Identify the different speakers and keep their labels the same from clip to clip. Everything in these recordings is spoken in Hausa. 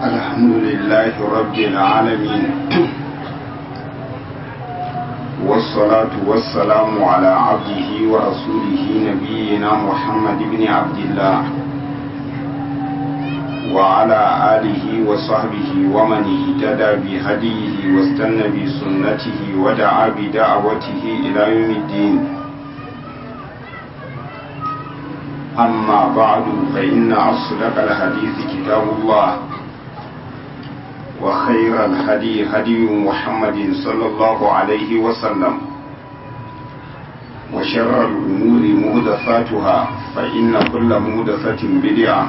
Speaker 1: الحمد لله رب العالمين والصلاة والسلام على عبده ورسوله نبينا محمد بن عبد الله وعلى آله وصحبه ومن اهتدى بهديه واستنى بسنته ودعا بدعوته إلى يوم الدين أما بعد فإن أصدق الحديث كتاب الله وخير الهدي هدي محمد صلى الله عليه وسلم وشر الأمور مهدفاتها فإن كل مهدفة بدعة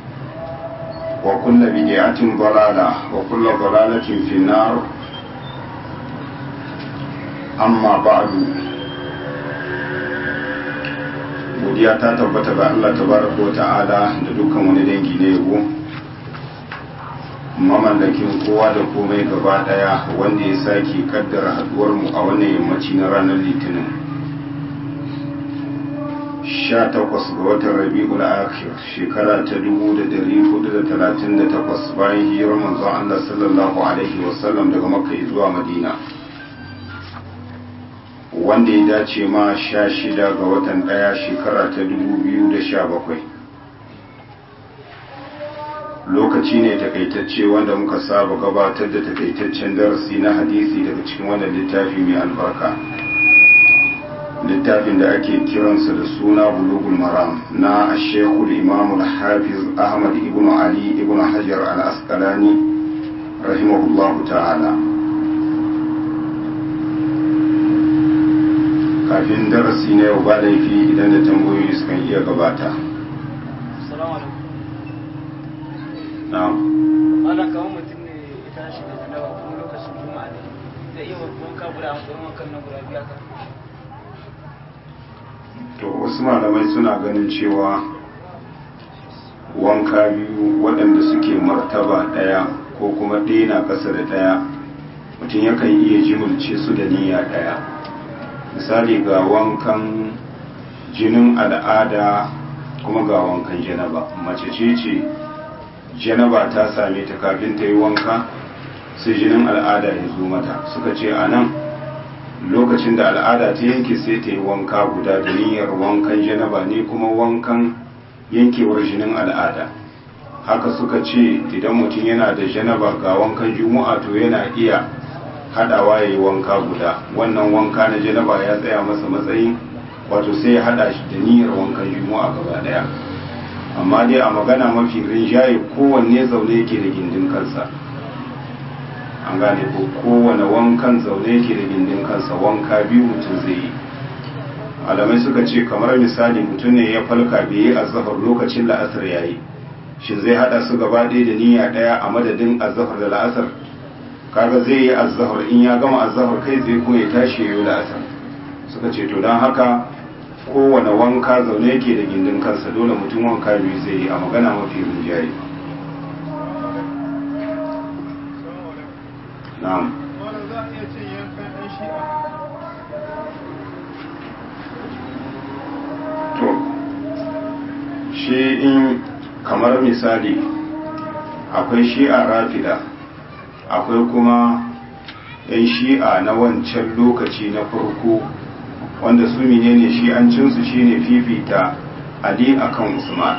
Speaker 1: وكل بدعة ضلالة وكل ضلالة في النار أما بعد godiya ta tabbata ga Allah tabaraka wa ta'ala da dukkan wani dangi na yabo mamallakin kowa da komai gaba daya wanda ya sake kaddara haduwar mu a wannan yammaci na ranar litinin 18 ga watan rabi'ul akhir shekara ta 1438 bayan hijirar manzon Allah sallallahu alaihi wasallam daga makka zuwa madina wanda ya dace ma sha shida ga watan ɗaya shekara ta dubu biyu da sha bakwai lokaci ne takaitacce wanda muka saba gabatar da takaitaccen darasi na hadisi daga cikin wannan littafi mai albarka littafin da ake kiransa da suna bulugul maram na shekul imamul hafiz ahmad ibn ali ibn hajar al-asqalani rahimahullahu ta'ala kafin darasi na yau ba laifi idan da tambayoyi sukan iya gabata na'am
Speaker 2: ana kamar mutum ne ya tashi da janaba kuma lokacin juma'a ne zai iya wanka guda a matsayin wankan na guda biya ka
Speaker 1: to wasu malamai suna ganin cewa wanka biyu waɗanda suke martaba ɗaya ko kuma ɗaya na ƙasa da ɗaya mutum yakan iya jimulce su da niyya ɗaya misali ga wankan jinin al'ada kuma ga wankan janaba mace ce ce janaba ta same ta kafin ta yi wanka sai jinin al'ada ya zo mata suka ce a nan lokacin da al'ada ta yanke sai ta yi wanka guda da niyyar wankan janaba ne kuma wankan yankewar jinin al'ada haka suka ce idan mutum yana da janaba ga wankan juma'a to yana iya hadawa ya yi wanka guda wannan wanka na janaba ya tsaya masa matsayin wato sai ya hada shi da niyyar wankan juma'a gaba daya amma dai a magana mafi rinjaye kowanne zaune yake da gindin kansa an gane ko kowane wankan zaune yake da gindin kansa wanka biyu mutum zai yi alamai suka ce kamar misali mutum ne ya falka bai yi azahar lokacin la'asar ya yi shin zai hada su gaba ɗaya da niyya ɗaya a madadin azahar da la'asar kaga zai yi azahar in ya gama azahar kai zai ko ya tashi ya yi la'asar suka ce to don haka kowane wanka zaune yake da gindin kansa dole mutum wanka biyu zai yi a magana mafi rinjaye na'am to shi in kamar misali akwai shi'a rafida akwai kuma yan shi'a na wancan lokaci na farko wanda su menene shi'ancinsu shine fifita ali akan usman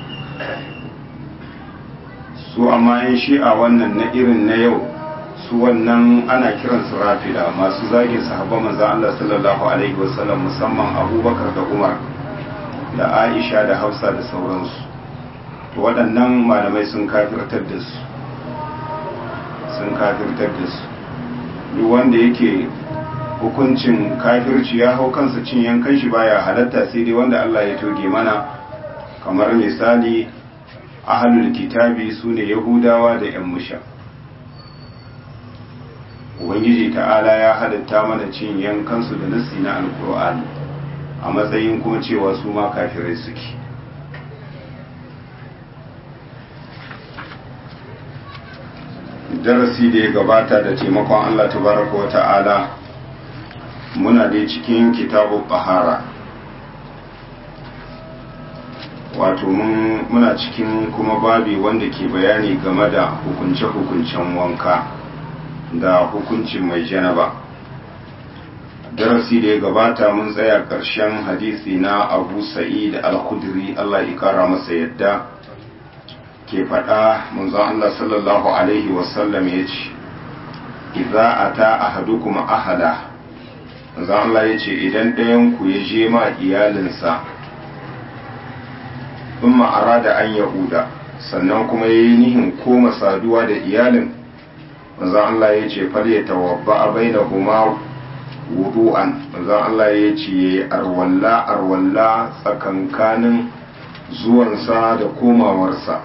Speaker 1: su amma yan shi'a wannan na irin na yau su wannan ana kiransu rafida masu zagin sahabban manzan Allah sallallahu alaihi wasallam musamman abubakar da umar da aisha da hausa da sauransu to waɗannan malamai sun kafirtar da su sun kafirtar da su duk wanda yake hukuncin kafirci ya hau kansa cin yankan shi baya halatta sai dai wanda Allah ya toge mana kamar misali ahlul kitabi sune yahudawa da yan musha ubangiji ta'ala ya halatta mana cin yankansu da nasi na alkur'ani a matsayin kuma cewa su ma kafirai suke darasi da ya gabata da taimakon Allah tabaraka wa ta'ala muna dai cikin kitabu bahara wato muna cikin kuma babi wanda ke bayani game da hukunce-hukuncen wanka da hukuncin mai janaba darasi da ya gabata mun tsaya ƙarshen hadisi na abu sa'id al-khudri Allah ya kara masa yadda ke faɗa manzon Allah sallallahu alaihi wasallam ya ce idza ata ahadukum ahada manzon Allah ya ce idan ɗayan ku ya je ma iyalinsa in arada an yahuda sannan kuma ya yi nihin koma saduwa da iyalin manzon Allah ya ce fal ya tawabba bainahuma wudu'an manzon Allah ya ce yayi arwalla arwalla tsakankanin zuwansa da komawarsa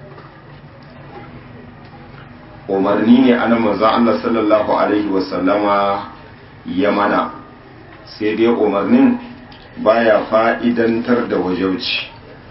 Speaker 1: umarni ne ana manzon Allah sallallahu alaihi wasallama ya mana sai dai umarnin baya fa'idantar da wajauci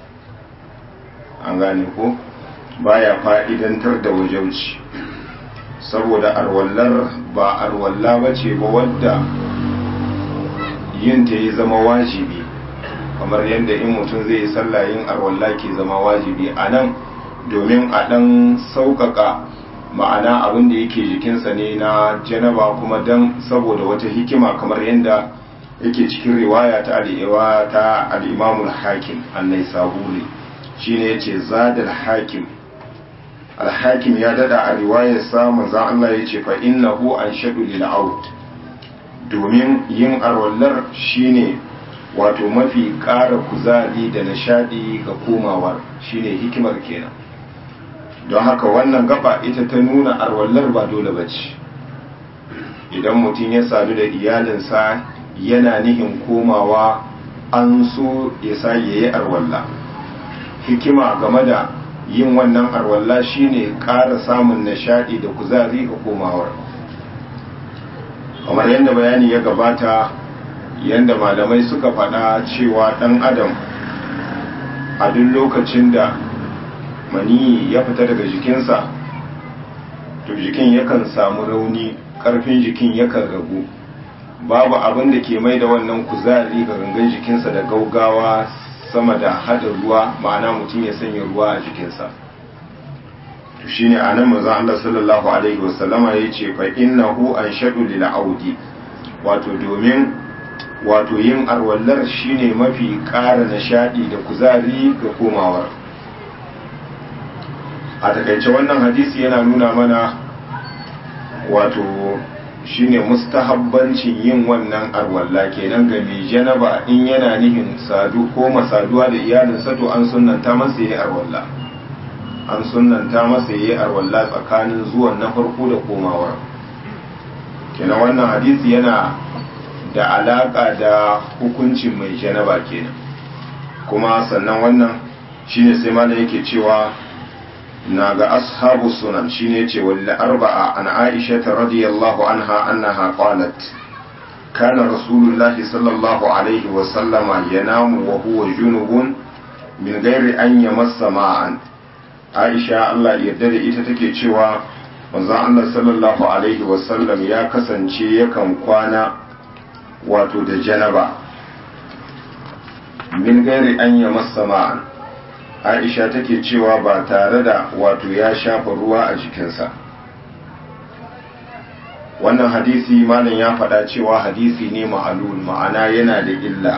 Speaker 1: an gane ko baya fa'idantar da wajauci saboda arwallar ba arwalla ba ce ba wadda yin ta yi zama wajibi kamar yadda in mutum zai yi sallah yin arwalla ke zama wajibi a nan domin a ɗan sauƙaƙa ma'ana abin da yake jikinsa ne na janaba kuma don saboda wata hikima kamar yadda yake cikin riwaya ta al'iwa ta al'imamul hakim annai sabuli shine yace zadal hakim alhakim ya dada a riwayar sa manzon Allah ya ce fa innahu anshadu lil aut domin yin arwallar shine wato mafi ƙara kuzari da nishadi ga komawar shine hikimar kenan don haka wannan gaba ita ta nuna arwallar ba dole bace idan mutum ya sadu da iyalinsa yana nihin komawa an so ya sa yayi arwalla hikima game da yin wannan arwalla shine ƙara samun nishaɗi da kuzari ga komawar kamar yadda bayani ya gabata yadda malamai suka faɗa cewa ɗan adam a duk lokacin da mani ya fita daga jikinsa to jikin yakan samu rauni ƙarfin jikin yakan ragu babu abin da ke mai da wannan kuzari ga gangan jikinsa da gaugawa sama da hada ruwa ma'ana mutum ya sanya ruwa a jikinsa to shine anan manzo Allah sallallahu alaihi wasallama yace fa innahu anshadu lil audi wato domin wato yin arwallar shine mafi ƙara nishadi da kuzari ga komawar a takaice wannan hadisi yana nuna mana wato shine mustahabbancin yin wannan arwalla kenan ga mai janaba in yana nihin sadu ko masaduwa da iyalinsa to an sunnanta masa yi arwalla an sunnanta masa yi arwalla tsakanin zuwan na farko da komawar kenan wannan hadisi yana da alaka da hukuncin mai janaba kenan kuma sannan wannan shine sai malam yake cewa na ga ashabu sunan shine ce wal arba'a an aisha radiyallahu anha annaha qalat kana rasulullahi sallallahu alaihi wa sallama yanamu wa huwa junubun min ghairi an yamassa ma'an aisha Allah yarda da ita take cewa manzon Allah sallallahu alaihi wa sallam ya kasance yakan kwana wato da janaba min ghairi an yamassa ma'an aisha take cewa ba tare da wato ya shafa ruwa a jikinsa wannan hadisi malam ya faɗa cewa hadisi ne ma'alul ma'ana yana da illa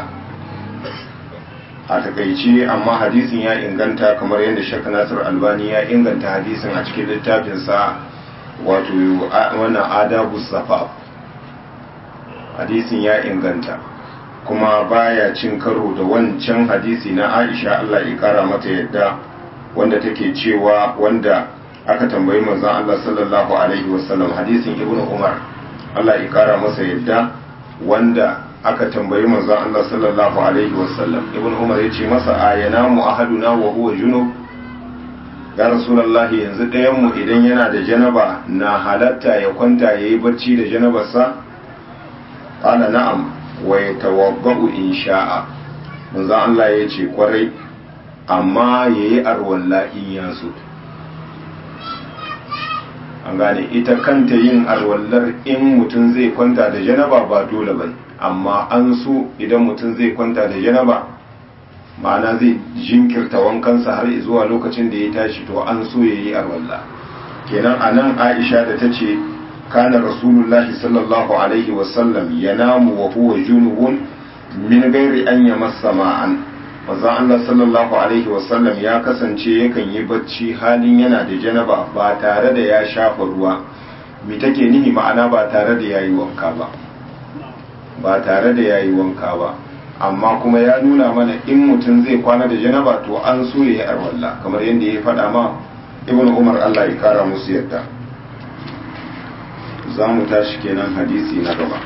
Speaker 1: a takaice amma hadisin ya inganta kamar yadda shek nasir albani ya inganta hadisin a cikin littafinsa wato wannan adabu safa hadisin ya inganta kuma baya cin karo da wancan hadisi na Aisha Allah ya kara mata yadda wanda take cewa wanda aka tambayi manzon Allah sallallahu alaihi wasallam hadisin Ibn Umar Allah ya kara masa yadda wanda aka tambayi manzon Allah sallallahu alaihi wasallam Ibn Umar ya ce masa ayana mu ahaduna wa huwa junub ya rasulullahi yanzu ɗayan mu idan yana da janaba na halatta ya kwanta yayi barci da janabarsa qala na'am wa ya tawabba'u in sha'a manzo Allah ya ce kwarai amma ya yi arwalla in ya so an gane ita kanta yin arwallar in mutum zai kwanta da janaba ba dole ba amma an so idan mutum zai kwanta da janaba ma'ana zai jinkirta wankansa har zuwa lokacin da ya tashi to an so ya yi arwalla kenan a nan aisha da ta ce kana rasulullahi sallallahu alaihi wasallam ya namu wa huwa junubun min gairi an ya masa ma'an manzon Allah sallallahu alaihi wasallam ya kasance yakan yi bacci halin yana da janaba ba tare da ya shafa ruwa me take nihi ma'ana ba tare da yayi wanka ba ba tare da yayi wanka ba amma kuma ya nuna mana in mutum zai kwana da janaba to an so ya yi arwalla kamar yadda ya faɗa ma ibn umar Allah ya kara musu yadda za mu tashi kenan hadisi na gaba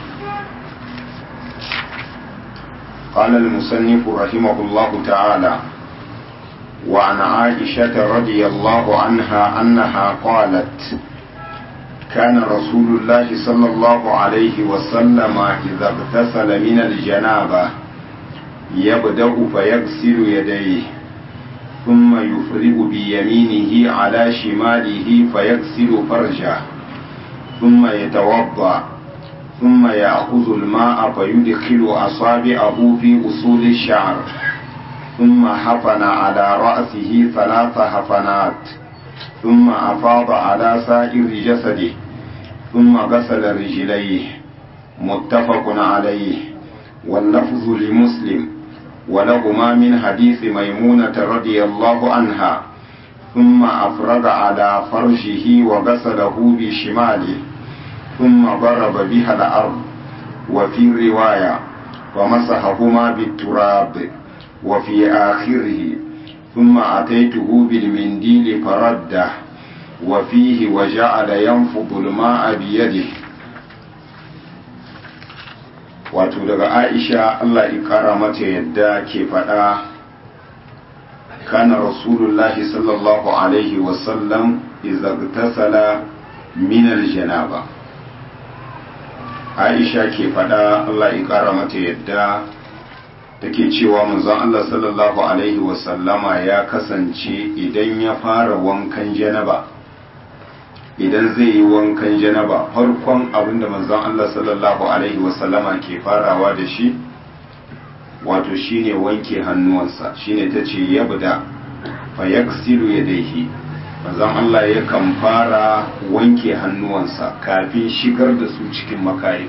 Speaker 1: قال المصنف رحمه الله تعالى وعن عائشة رضي الله عنها أنها قالت كان رسول الله صلى الله عليه وسلم إذا اغتسل من الجنابة يبدأ فيغسل يديه ثم يفرغ بيمينه على شماله فيغسل فرجه ثم يتوضأ ثم يأخذ الماء فيدخل أصابعه في أصول الشعر ثم حفن على رأسه ثلاث حفنات ثم أفاض على سائر جسده ثم غسل رجليه متفق عليه واللفظ لمسلم ولهما من حديث ميمونة رضي الله عنها ثم أفرغ على فرجه وغسله بشماله ثم ضرب بها الأرض وفي رواية ومسحهما بالتراب وفي آخره ثم أتيته بالمنديل فرده وفيه وجعل ينفض الماء بيده wato daga aisha allah ikara mata yadda ke faɗa kana rasulullahi sallallahu alaihi wasallam izagtasala minar janaba aisha ke faɗa allah ikara mata yadda take cewa manzon allah sallallahu alaihi wasallama ya kasance idan ya fara wankan janaba idan zai yi wankan janaba farkon abinda manzon Allah sallallahu alaihi wasallama ke farawa da shi wato shine wanke hannuwansa shine tace yabda fa yaksilu yadayhi manzon Allah yakan fara wanke hannuwansa kafin shigar da su cikin makayi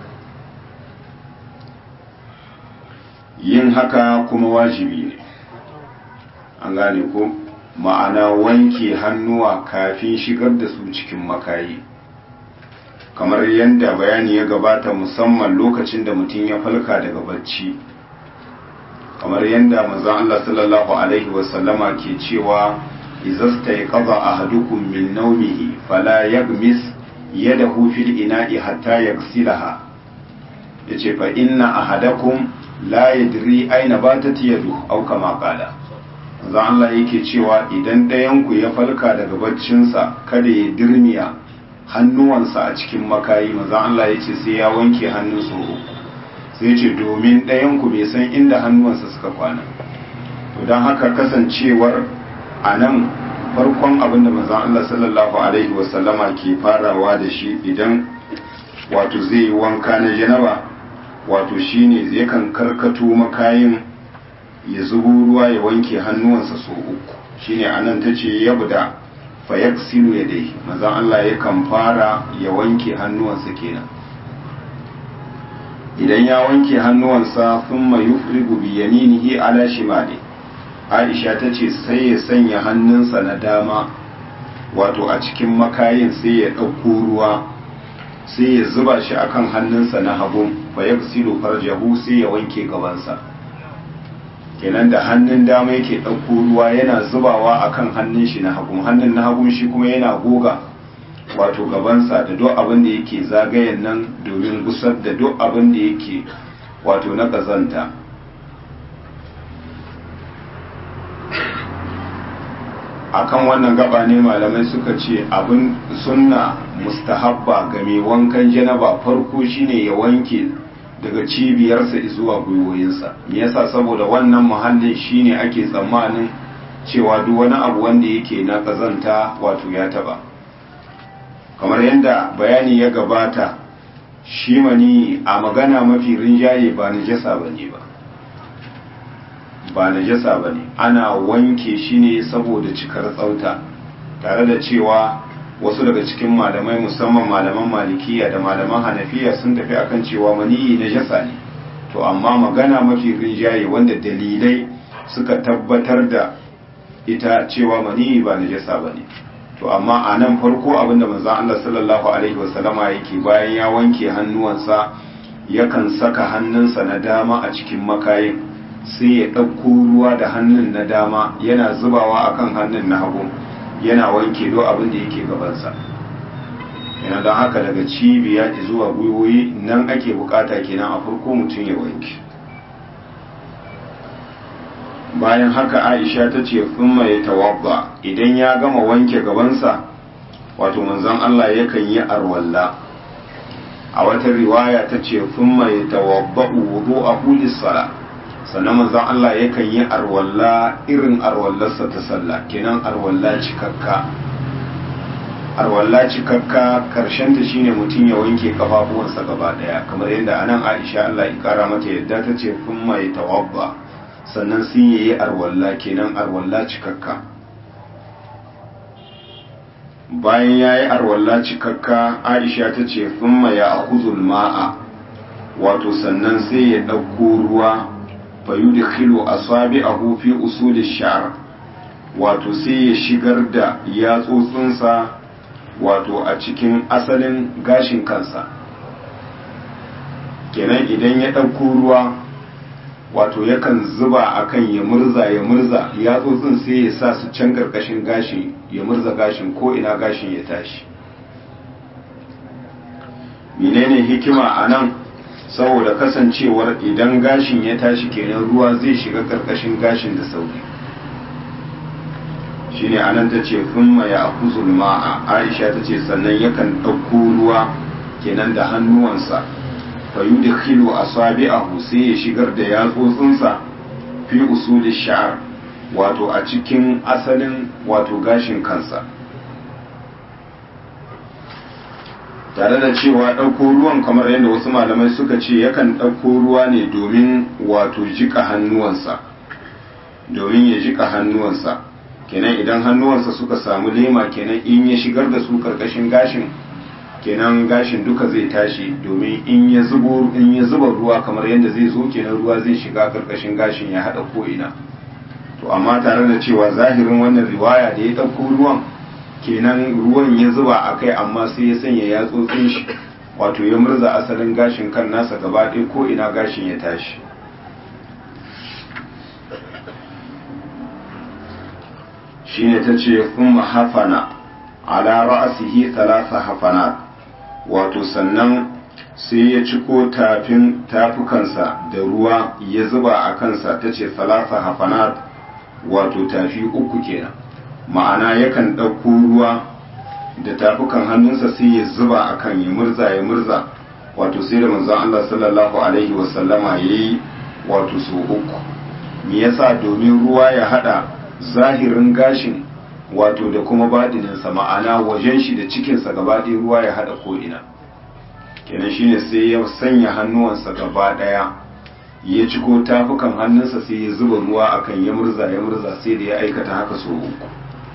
Speaker 1: yin haka kuma wajibi ne an gane ko ma'ana wanke hannuwa kafin shigar da su cikin makayi kamar yadda bayani ya gabata musamman lokacin da mutum ya falka daga bacci kamar yadda manzon Allah sallallahu alaihi wasallama ke cewa izasta ya qada ahadukum min nawmihi fala yagmis yadahu fil ina'i hatta yaghsilaha yace fa inna ahadakum la yadri aina batat yadu aw kama qala manzo Allah yake cewa idan ɗayanku ya falka daga baccinsa kada ya dirmiya hannuwansa a cikin makayi manzo Allah ya ce sai ya wanke hannunsa uku sai ce domin ɗayanku bai san inda hannuwansa suka kwana to don haka kasancewar a nan farkon abin da manzo Allah sallallahu alaihi wasallama ke farawa da shi idan wato zai yi wanka na janaba wato shine yakan karkato makayin ya zubo ruwa ya wanke hannuwansa sau uku shine anan ta ce yabda fa yaksilu ya dai mazan Allah yakan fara ya wanke hannuwansa kenan idan ya wanke hannuwansa thumma yufrigu bi yaminihi ala shimali Aisha ta ce sai ya sanya hannunsa na dama wato a cikin makayin sai ya ɗauko ruwa sai ya zuba shi akan hannunsa na hagu fa yaksilu farjahu sai ya wanke gabansa kenan da hannun dama yake ɗauko ruwa yana zubawa a kan hannun shi na hagun hannun na hagun shi kuma yana goga wato gabansa da duk abin da yake zagayen nan domin gusar da duk abin da yake wato na ƙazanta akan wannan gaba ne malamai suka ce abin sunna mustahabba ga mai wankan janaba farko shine ya wanke daga cibiyarsa zuwa gwiwoyinsa me yasa saboda wannan muhallin shine ake tsammanin cewa duk wani abu wanda yake na kazanta wato ya taba kamar yadda bayani ya gabata shi mani a magana mafi rinjaye ba najasa bane ba ba najasa ba ne ana wanke shi ne saboda cikar tsauta tare da cewa wasu daga cikin malamai musamman malaman malikiya da malaman hanafiya sun tafi akan cewa maniyi najasa ne to amma magana mafi rinjaye wanda dalilai suka tabbatar da ita cewa maniyi ba najasa ba ne to amma a nan farko abinda manzon Allah sallallahu alaihi wasallama yake bayan ya wanke hannuwansa yakan saka hannunsa na dama a cikin makayin sai ya ɗauko ruwa da hannun na dama yana zubawa akan hannun na hagu yana wanke do abin da yake gabansa yana don haka daga cibiya zuwa gwiwoyi nan ake bukata kenan a farko mutum ya wanke bayan haka aisha ta ce kuma ya tawabba idan ya gama wanke gabansa wato manzon Allah yakan yi arwalla a wata riwaya ta ce kuma ya tawabba wudu a hulis sala sannan manzon Allah yakan yi arwalla irin arwallarsa ta sallah kenan arwalla cikakka arwalla cikakka karshen ta shine mutum ya wanke kafafuwansa gaba daya kamar yadda anan Aisha Allah ya kara mata yadda ta ce kuma ya tawabba sannan sun yi arwalla kenan arwalla cikakka bayan ya yi arwalla cikakka aisha ta ce thumma ya akuzul ma'a wato sannan sai ya ɗauko ruwa fa yudkhilu asabi'ahu fi usuli sha'r wato sai ya shigar da yatsotsinsa wato a cikin asalin gashin kansa kenan idan ya ɗauko ruwa wato yakan zuba akan ya murza ya murza yatsotsin sai ya sa su can karkashin gashi ya murza gashin ko ina gashin ya tashi menene hikima a nan saboda kasancewar idan gashin ya tashi kenan ruwa zai shiga karkashin gashin da sauri shine anan ta ce thumma ya akuzul ma'a aisha ta ce sannan yakan ɗauko ruwa kenan da hannuwansa fayudkhilu asabi'ahu sai ya shigar da yatsotsinsa fi usuli sha'r wato a cikin asalin wato gashin kansa tare da cewa ɗauko ruwan kamar yadda wasu malamai suka ce yakan ɗauko ruwa ne domin wato jika hannuwansa domin ya jika hannuwansa kenan idan hannuwansa suka samu lema kenan in ya shigar da su karkashin gashin kenan gashin duka zai tashi domin in ya zubo in ya zuba ruwa kamar yadda zai zo kenan ruwa zai shiga karkashin gashin ya hada ko ina to amma tare da cewa zahirin wannan riwaya da ya dauko ruwan kenan ruwan ya zuba a kai amma sai ya sanya yatsotsin shi wato ya murza asalin gashin kan nasa gaba ɗaya ko ina gashin ya tashi shine ta ce kuma hafana ala ra'asihi thalatha hafanat wato sannan sai ya ciko tafin tafukansa da ruwa ya zuba a kansa ta ce thalatha hafanat wato tafi uku kenan ma'ana yakan ɗauko ruwa da tafukan hannunsa sai ya zuba a kan ya murza ya murza wato sai da manzon Allah sallallahu alaihi wasallama ya yi wato su uku me yasa domin ruwa ya hada zahirin gashin wato da kuma baɗininsa ma'ana wajen shi da cikinsa gaba ɗaya ruwa ya haɗa ko'ina kenan shine sai ya sanya hannuwansa gaba ɗaya ya ciko tafukan hannunsa sai ya zuba ruwa akan ya murza ya murza sai da ya aikata haka so uku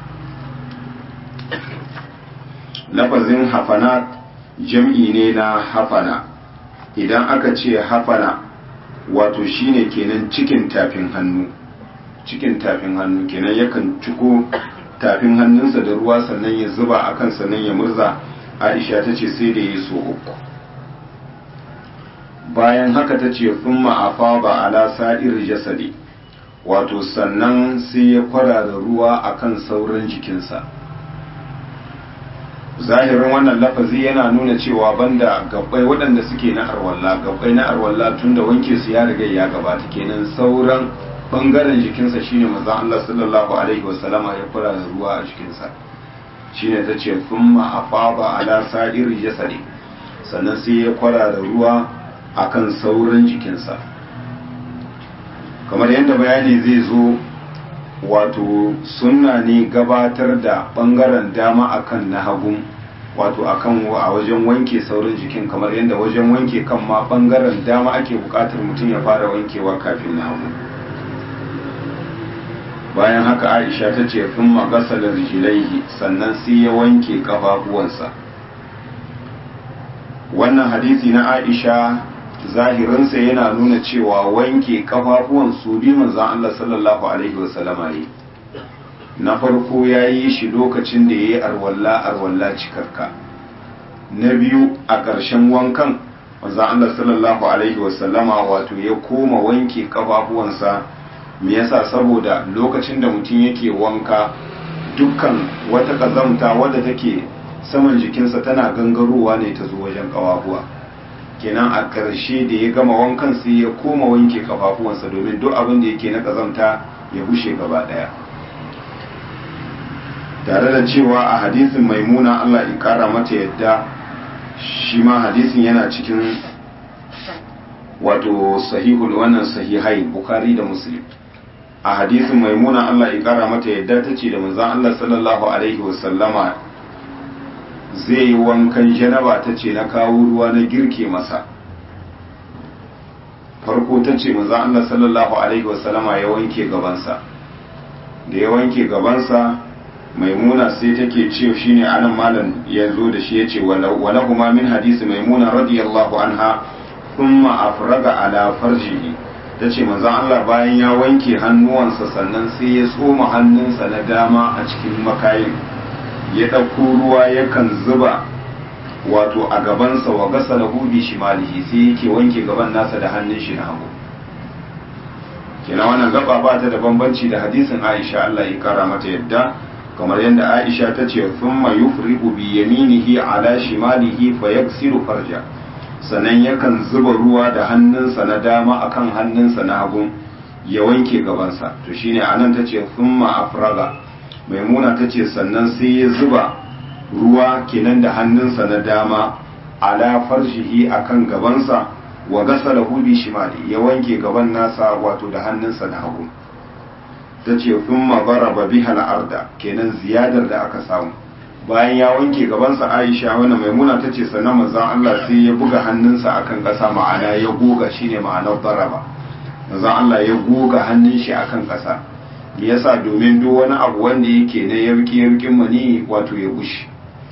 Speaker 1: lafazin hafana jam'i ne na hafana idan aka ce hafana wato shine kenan cikin tafin hannu cikin tafin hannu kenan yakan ciko tafin hannunsa da ruwa sannan ya zuba a kan sannan ya murza aisha ta ce sai da ya so uku bayan haka ta ce thumma afaba ala sa'ir jasadi wato sannan sai ya kwarara ruwa akan sauran jikinsa zahirin wannan lafazi yana nuna cewa banda gabbai waɗanda suke na arwalla gabbai na arwalla tunda wanke su ya riga ya gabata kenan sauran bangaren jikinsa shine manzon Allah sallallahu alaihi wasallama ya fara da ruwa a jikinsa shine ta ce thumma afaba ala sa'ir jasadi sannan sai ya kwara da ruwa akan sauran jikinsa kamar yadda bayani zai zo wato sunna ne gabatar da bangaren dama akan na hagu wato akan a wajen wanke sauran jikin kamar yadda wajen wanke kan ma bangaren dama ake bukatar mutum ya fara wankewa kafin na hagu bayan haka aisha ta ce sun magasa da rijilaihi sannan sai ya wanke kafafuwansa wannan hadisi na aisha zahirinsa yana nuna cewa wanke kafafuwan su bi manzan Allah sallallahu alaihi wasallama ne na farko ya yi shi lokacin da ya yi arwalla arwalla cikarka na biyu a ƙarshen wankan manzan Allah sallallahu alaihi wasallama wato ya koma wanke kafafuwansa me yasa saboda lokacin da mutum yake wanka dukkan wata ƙazamta wadda take saman jikinsa tana gangarowa ne ta zo wajen ƙawafuwa kenan a ƙarshe da ya gama wankan sai ya koma wanke kafafuwansa domin duk abin da yake na ƙazamta ya bushe gaba ɗaya tare da cewa a hadisin maimuna Allah ya ƙara mata yadda shi ma hadisin yana cikin wato sahihul wannan sahihai bukari da muslim a hadisin maimuna Allah ya ƙara mata yadda ta ce da manzon Allah sallallahu alaihi wasallama zai yi wankan janaba ta ce na kawo ruwa na girke masa farko ta ce maza Allah sallallahu alaihi wasallama ya wanke gabansa da ya wanke gabansa maimuna sai take ce shi ne anan malam ya zo da shi ya ce wala kuma min hadisi maimuna radiyallahu anha thumma afraga ala farjihi ta ce manzon Allah bayan ya wanke hannuwansa sannan sai ya tsoma hannunsa na dama a cikin makayin ya ɗauko ruwa yakan zuba wato a gabansa wa gasa da hubi shimalihi sai yake wanke gaban nasa da hannun shi na hagu kina wannan gaba ba ta da bambanci da hadisin Aisha Allah ya kara mata yadda kamar yadda Aisha ta ce thumma yufriqu bi yaminihi ala shimalihi fa yaksiru farja sannan yakan zuba ruwa da hannunsa na dama akan hannunsa na hagu ya wanke gabansa to shine anan tace thumma afraga maimuna ta ce sannan sai ya zuba ruwa kenan da hannunsa na dama ala farshihi akan gabansa wa gasa da hubi shimali ya wanke gaban nasa wato da hannunsa na hagu ta ce sun mabara ba biha arda kenan ziyadar da aka samu bayan ya wanke gabansa aisha wani maimuna ta ce sannan manzan allah sai ya buga hannunsa akan ƙasa ma'ana ya goga shine ma'anar daraba manzan allah ya goga hannun shi akan ƙasa yasa domin duk wani abu wanda yake na yarki yarkin mani wato ya bushe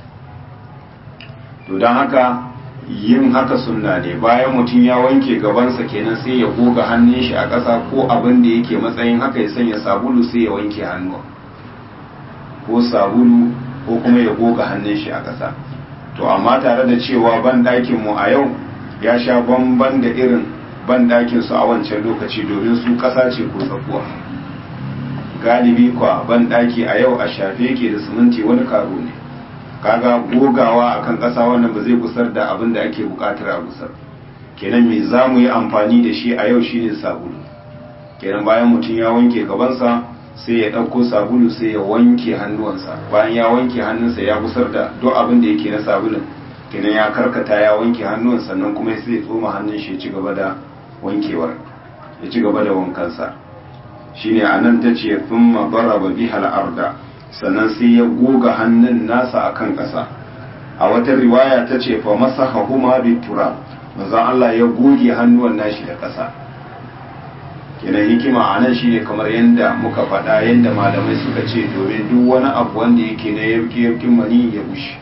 Speaker 1: to don haka yin haka sunna ne bayan mutum ya wanke gabansa kenan sai ya goga hannun shi a ƙasa ko abin da yake matsayin haka ya sanya sabulu sai ya wanke hannu ko sabulu ko kuma ya goga hannun shi a ƙasa to amma tare da cewa ban ɗakin mu a yau ya sha bamban da irin ban ɗakin su a wancan lokaci domin su ƙasa ce ko tsakuwa galibi kwa ban daki a yau a shafe yake da siminti wani karo ne kaga gogawa akan ƙasa wannan ba zai gusar da abin da ake buƙatar a gusar kenan me za mu yi amfani da shi a yau shine sabulu kenan bayan mutum ya wanke gabansa sai ya ɗauko sabulu sai ya wanke hannuwansa bayan ya wanke hannunsa ya gusar da duk abin da yake na sabulun kenan ya karkata ya wanke hannun sannan kuma sai ya tsoma hannun shi ya ci gaba da wankewar ya ci gaba da wankansa shine anan ta ce thumma daraba biha al-arda sannan sai ya goga hannun nasa akan ƙasa a wata riwaya ta ce fa masahahuma bi turab manzon Allah ya goge hannuwan nashi da ƙasa kenan hikima anan shine kamar yanda muka faɗa yanda malamai suka ce domin duk wani abu wanda yake na yarki yarkin mani ya bushe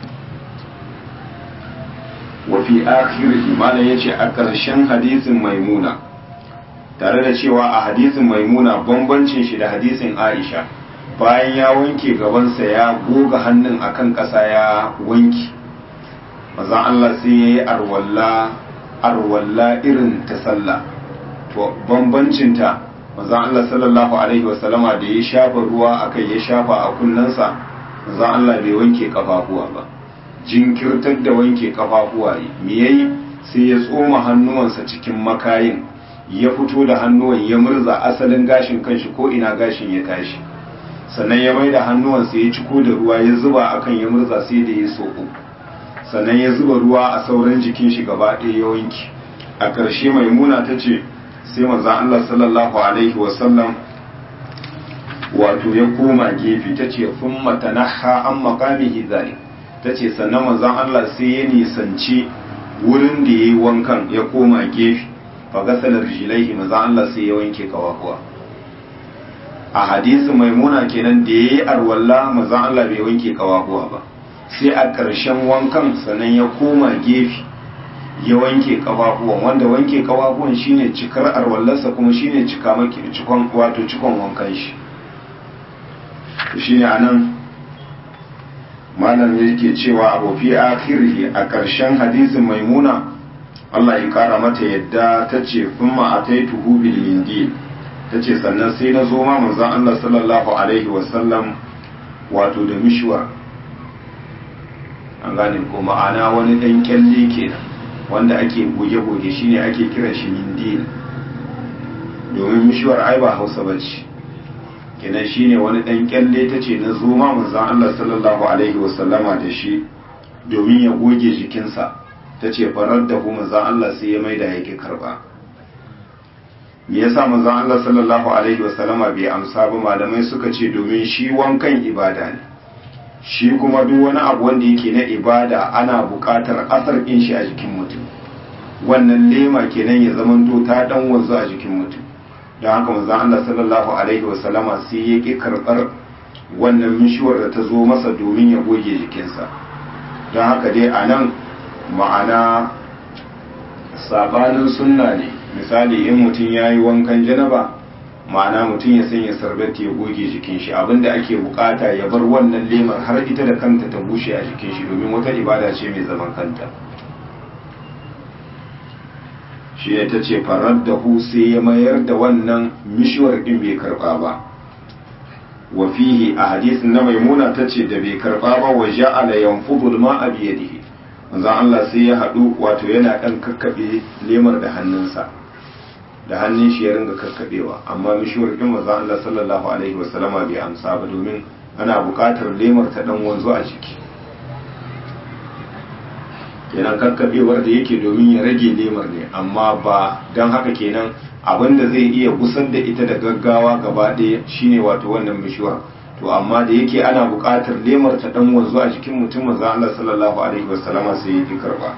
Speaker 1: wa fi akhirih malam yace a ƙarshen hadisin maimuna tare da cewa a hadisin maimuna bambancin shi da hadisin aisha bayan ya wanke gabansa ya goga hannun akan ƙasa ya wanki mazan allah sai ya yi arwalla arwalla irin ta sallah to bambancinta mazan allah sallallahu alaihi wasallama da ya shafa ruwa akai ya shafa a kunnensa mazan allah bai wanke kafafuwa ba jinkirtar da wanke kafafuwa me yayi sai ya tsoma hannuwansa cikin makayin ya fito da hannuwan ya murza asalin gashin kanshi ko ina gashin ya tashi sannan ya mai da hannuwansa ya ciko da ruwa ya zuba akan ya murza sai da ya soko sannan ya zuba ruwa a sauran jikin shi gaba ɗaya ya wanki a ƙarshe maimuna ta ce sai manzon Allah sallallahu alaihi wasallam wato ya koma gefe ta ce sun matanaha an makamihi zalik ta ce sannan manzon Allah sai ya nisanci wurin da ya yi wankan ya koma gefe fagasalar jilaihi maza Allah sai ya wanke kawakuwa a hadisi maimuna kenan da ya yi arwalla mazan Allah bai wanke kawahuwa ba sai a ƙarshen wankan sannan ya koma gefe ya wanke kawahuwan wanda wanke kawahuwan shine cikar arwallarsa kuma shine cika maki cikon wato cikon wankan shi shine anan malam yake cewa abu fi akhirhi a ƙarshen hadisin maimuna Allah ya kara mata yadda ta ce kuma ataituhu bil mindil ta ce sannan sai na zo ma manzon Allah sallallahu alaihi wasallam wato da mishwar an gane ko ma'ana wani dan kyalle kenan wanda ake goge-goge shine ake kiran shi mindil domin mishwar ai ba hausa bace kenan shine wani dan kyalle ta ce na zo ma manzon Allah sallallahu alaihi wasallama da shi domin ya goge jikinsa ta ce farar da ku manzon Allah sai ya maida yake karba me yasa manzon Allah sallallahu alaihi wasallama bai amsa ba malamai suka ce domin shi wankan ibada ne shi kuma duk wani abu wanda yake na ibada ana buƙatar asar ɗin shi a jikin mutum wannan lema kenan ya zamanto ta dan wanzu a jikin mutum don haka manzon Allah sallallahu alaihi wasallama sai ya ƙi karɓar wannan mishuwar da ta zo masa domin ya goge jikinsa don haka dai a nan ma'ana sabanin sunna ne misali in mutum ya yi wankan janaba ma'ana mutum ya sanya sarbati ya goge jikin shi abinda ake bukata ya bar wannan lemar har ita da kanta ta bushe a jikin shi domin wata ibada ce mai zaman kanta shi ne ta ce farar da hu sai ya mayar da wannan mishiwar din bai karba ba wa fihi a hadisin na maimuna ta ce da bai karba ba wa ja'ala yanfudu ma bi yadihi manzon Allah sai ya haɗu wato yana ɗan kakkaɓe lemar da hannunsa da hannun shi ya ringa kakkaɓewa amma mishiwar ɗin manzon Allah sallallahu alaihi wasallama bai amsa ba domin ana buƙatar lemar ta ɗan wanzu a jiki kenan kakkaɓewar da yake domin ya rage lemar ne amma ba don haka kenan abin da zai iya gusar da ita da gaggawa gaba ɗaya shine wato wannan mishiwar to amma da yake ana buƙatar lemar ta dan wanzu a jikin mutum manzo Allah sallallahu alaihi wasallama sai ya karba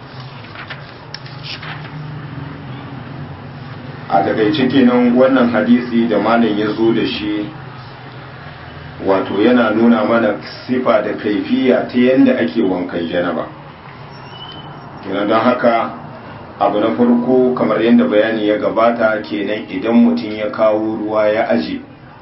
Speaker 1: a takaice kenan wannan hadisi da malam ya zo da shi wato yana nuna mana sifa da kaifiya ta yadda ake wankan janaba kenan don haka abu na farko kamar yadda bayani ya gabata kenan idan mutum ya kawo ruwa ya aje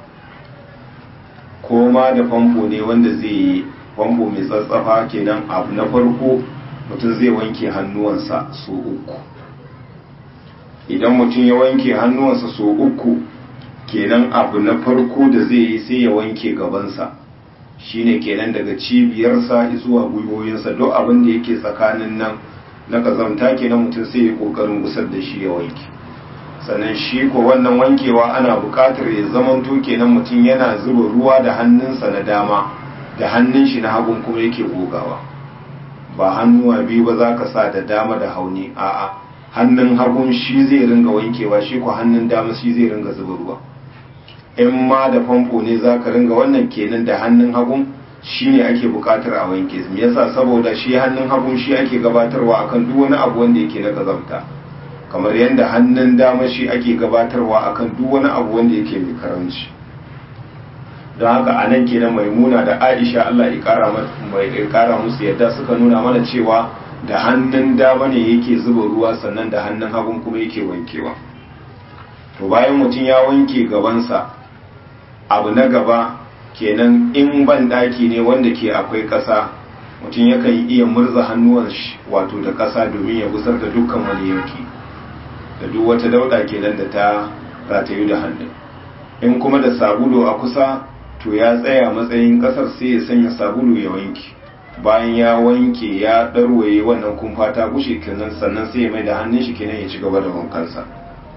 Speaker 1: ko ma da famfo ne wanda zai yi famfo mai tsatsafa kenan abu na farko mutum zai wanke hannuwansa so uku idan mutum ya wanke hannuwansa so uku kenan abu na farko da zai yi sai ya wanke gabansa shine kenan daga cibiyarsa zuwa gwiwoyinsa duk abin da yake tsakanin nan na kazamta kenan mutum sai ya kokarin gusar da shi ya wanke sannan shi ko wannan wankewa ana buƙatar ya zamanto kenan mutum yana zuba ruwa da hannunsa na dama da hannun shi na hagun kuma yake gogawa ba hannuwa biyu ba za ka sa da dama da hauni a'a hannun hagun shi zai ringa wankewa shi ko hannun dama shi zai ringa zuba ruwa in ma da famfo ne za ka ringa wannan kenan da hannun hagun shi ne ake buƙatar a wanke me yasa saboda shi hannun hagun shi ake gabatarwa akan duk wani abu wanda yake na kazamta kamar yadda hannun dama shi ake gabatarwa akan duk wani abu wanda yake mai karanci don haka a nan kenan maimuna da aisha allah ya kara musu yadda suka nuna mana cewa da hannun dama ne yake zuba ruwa sannan da hannun hagun kuma yake wankewa to bayan mutum ya wanke gabansa abu na gaba kenan in ban daki ne wanda ke akwai ƙasa mutum yakan iya murza hannuwan wato da ƙasa domin ya gusar da dukkan wani yanki da duk wata dauda kenan da ta ratayu da hannun in kuma da sabulu a kusa to ya tsaya matsayin kasar sai ya sanya sabulu ya wanke bayan ya wanke ya ɗarwaye wannan kumfa ta gushe kenan sannan sai ya mai da hannun shi kenan ya ci gaba da wankansa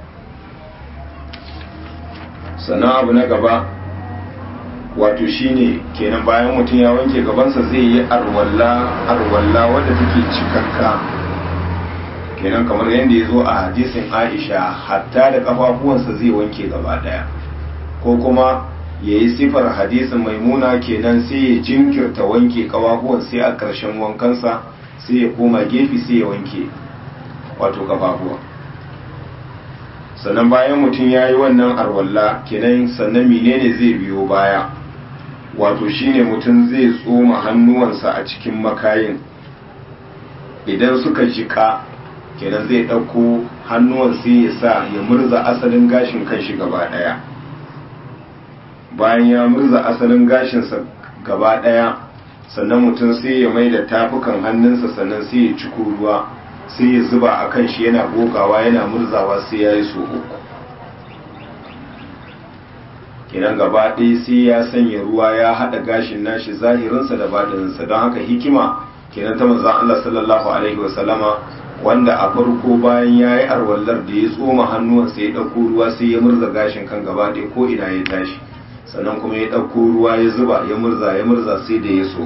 Speaker 1: sannan abu na gaba wato shine kenan bayan mutum ya wanke gabansa zai yi arwalla arwalla wadda take cikakka kenan kamar yadda ya zo a hadisin aisha hatta da kafafuwansa zai wanke gaba daya ko kuma ya yi sifar hadisin maimuna kenan sai ya jinkirta wanke kafafuwan sai a ƙarshen wankansa sai ya koma gefe sai ya wanke wato kafafuwan sannan bayan mutum ya yi wannan arwalla kenan sannan menene zai biyo baya wato shine mutum zai tsoma hannuwansa a cikin makayin idan suka jika kenan zai ɗauko hannuwan sai ya sa ya murza asalin gashin kanshi gaba ɗaya bayan ya murza asalin gashinsa gaba ɗaya sannan mutum sai ya mai da tafukan hannunsa sannan sai ya ciko ruwa sai ya zuba a kan shi yana gogawa yana murzawa sai ya yi so uku kenan gaba ɗaya sai ya sanya ruwa ya haɗa gashin nashi zahirinsa da baɗininsa don haka hikima kenan ta manzan Allah sallallahu alaihi wasallama wanda a farko bayan ya yi arwallar da ya tsoma hannuwansa ya ɗauko ruwa sai ya murza gashin kan gaba ɗaya ko ina ya tashi sannan kuma ya ɗauko ruwa ya zuba ya murza ya murza sai da ya so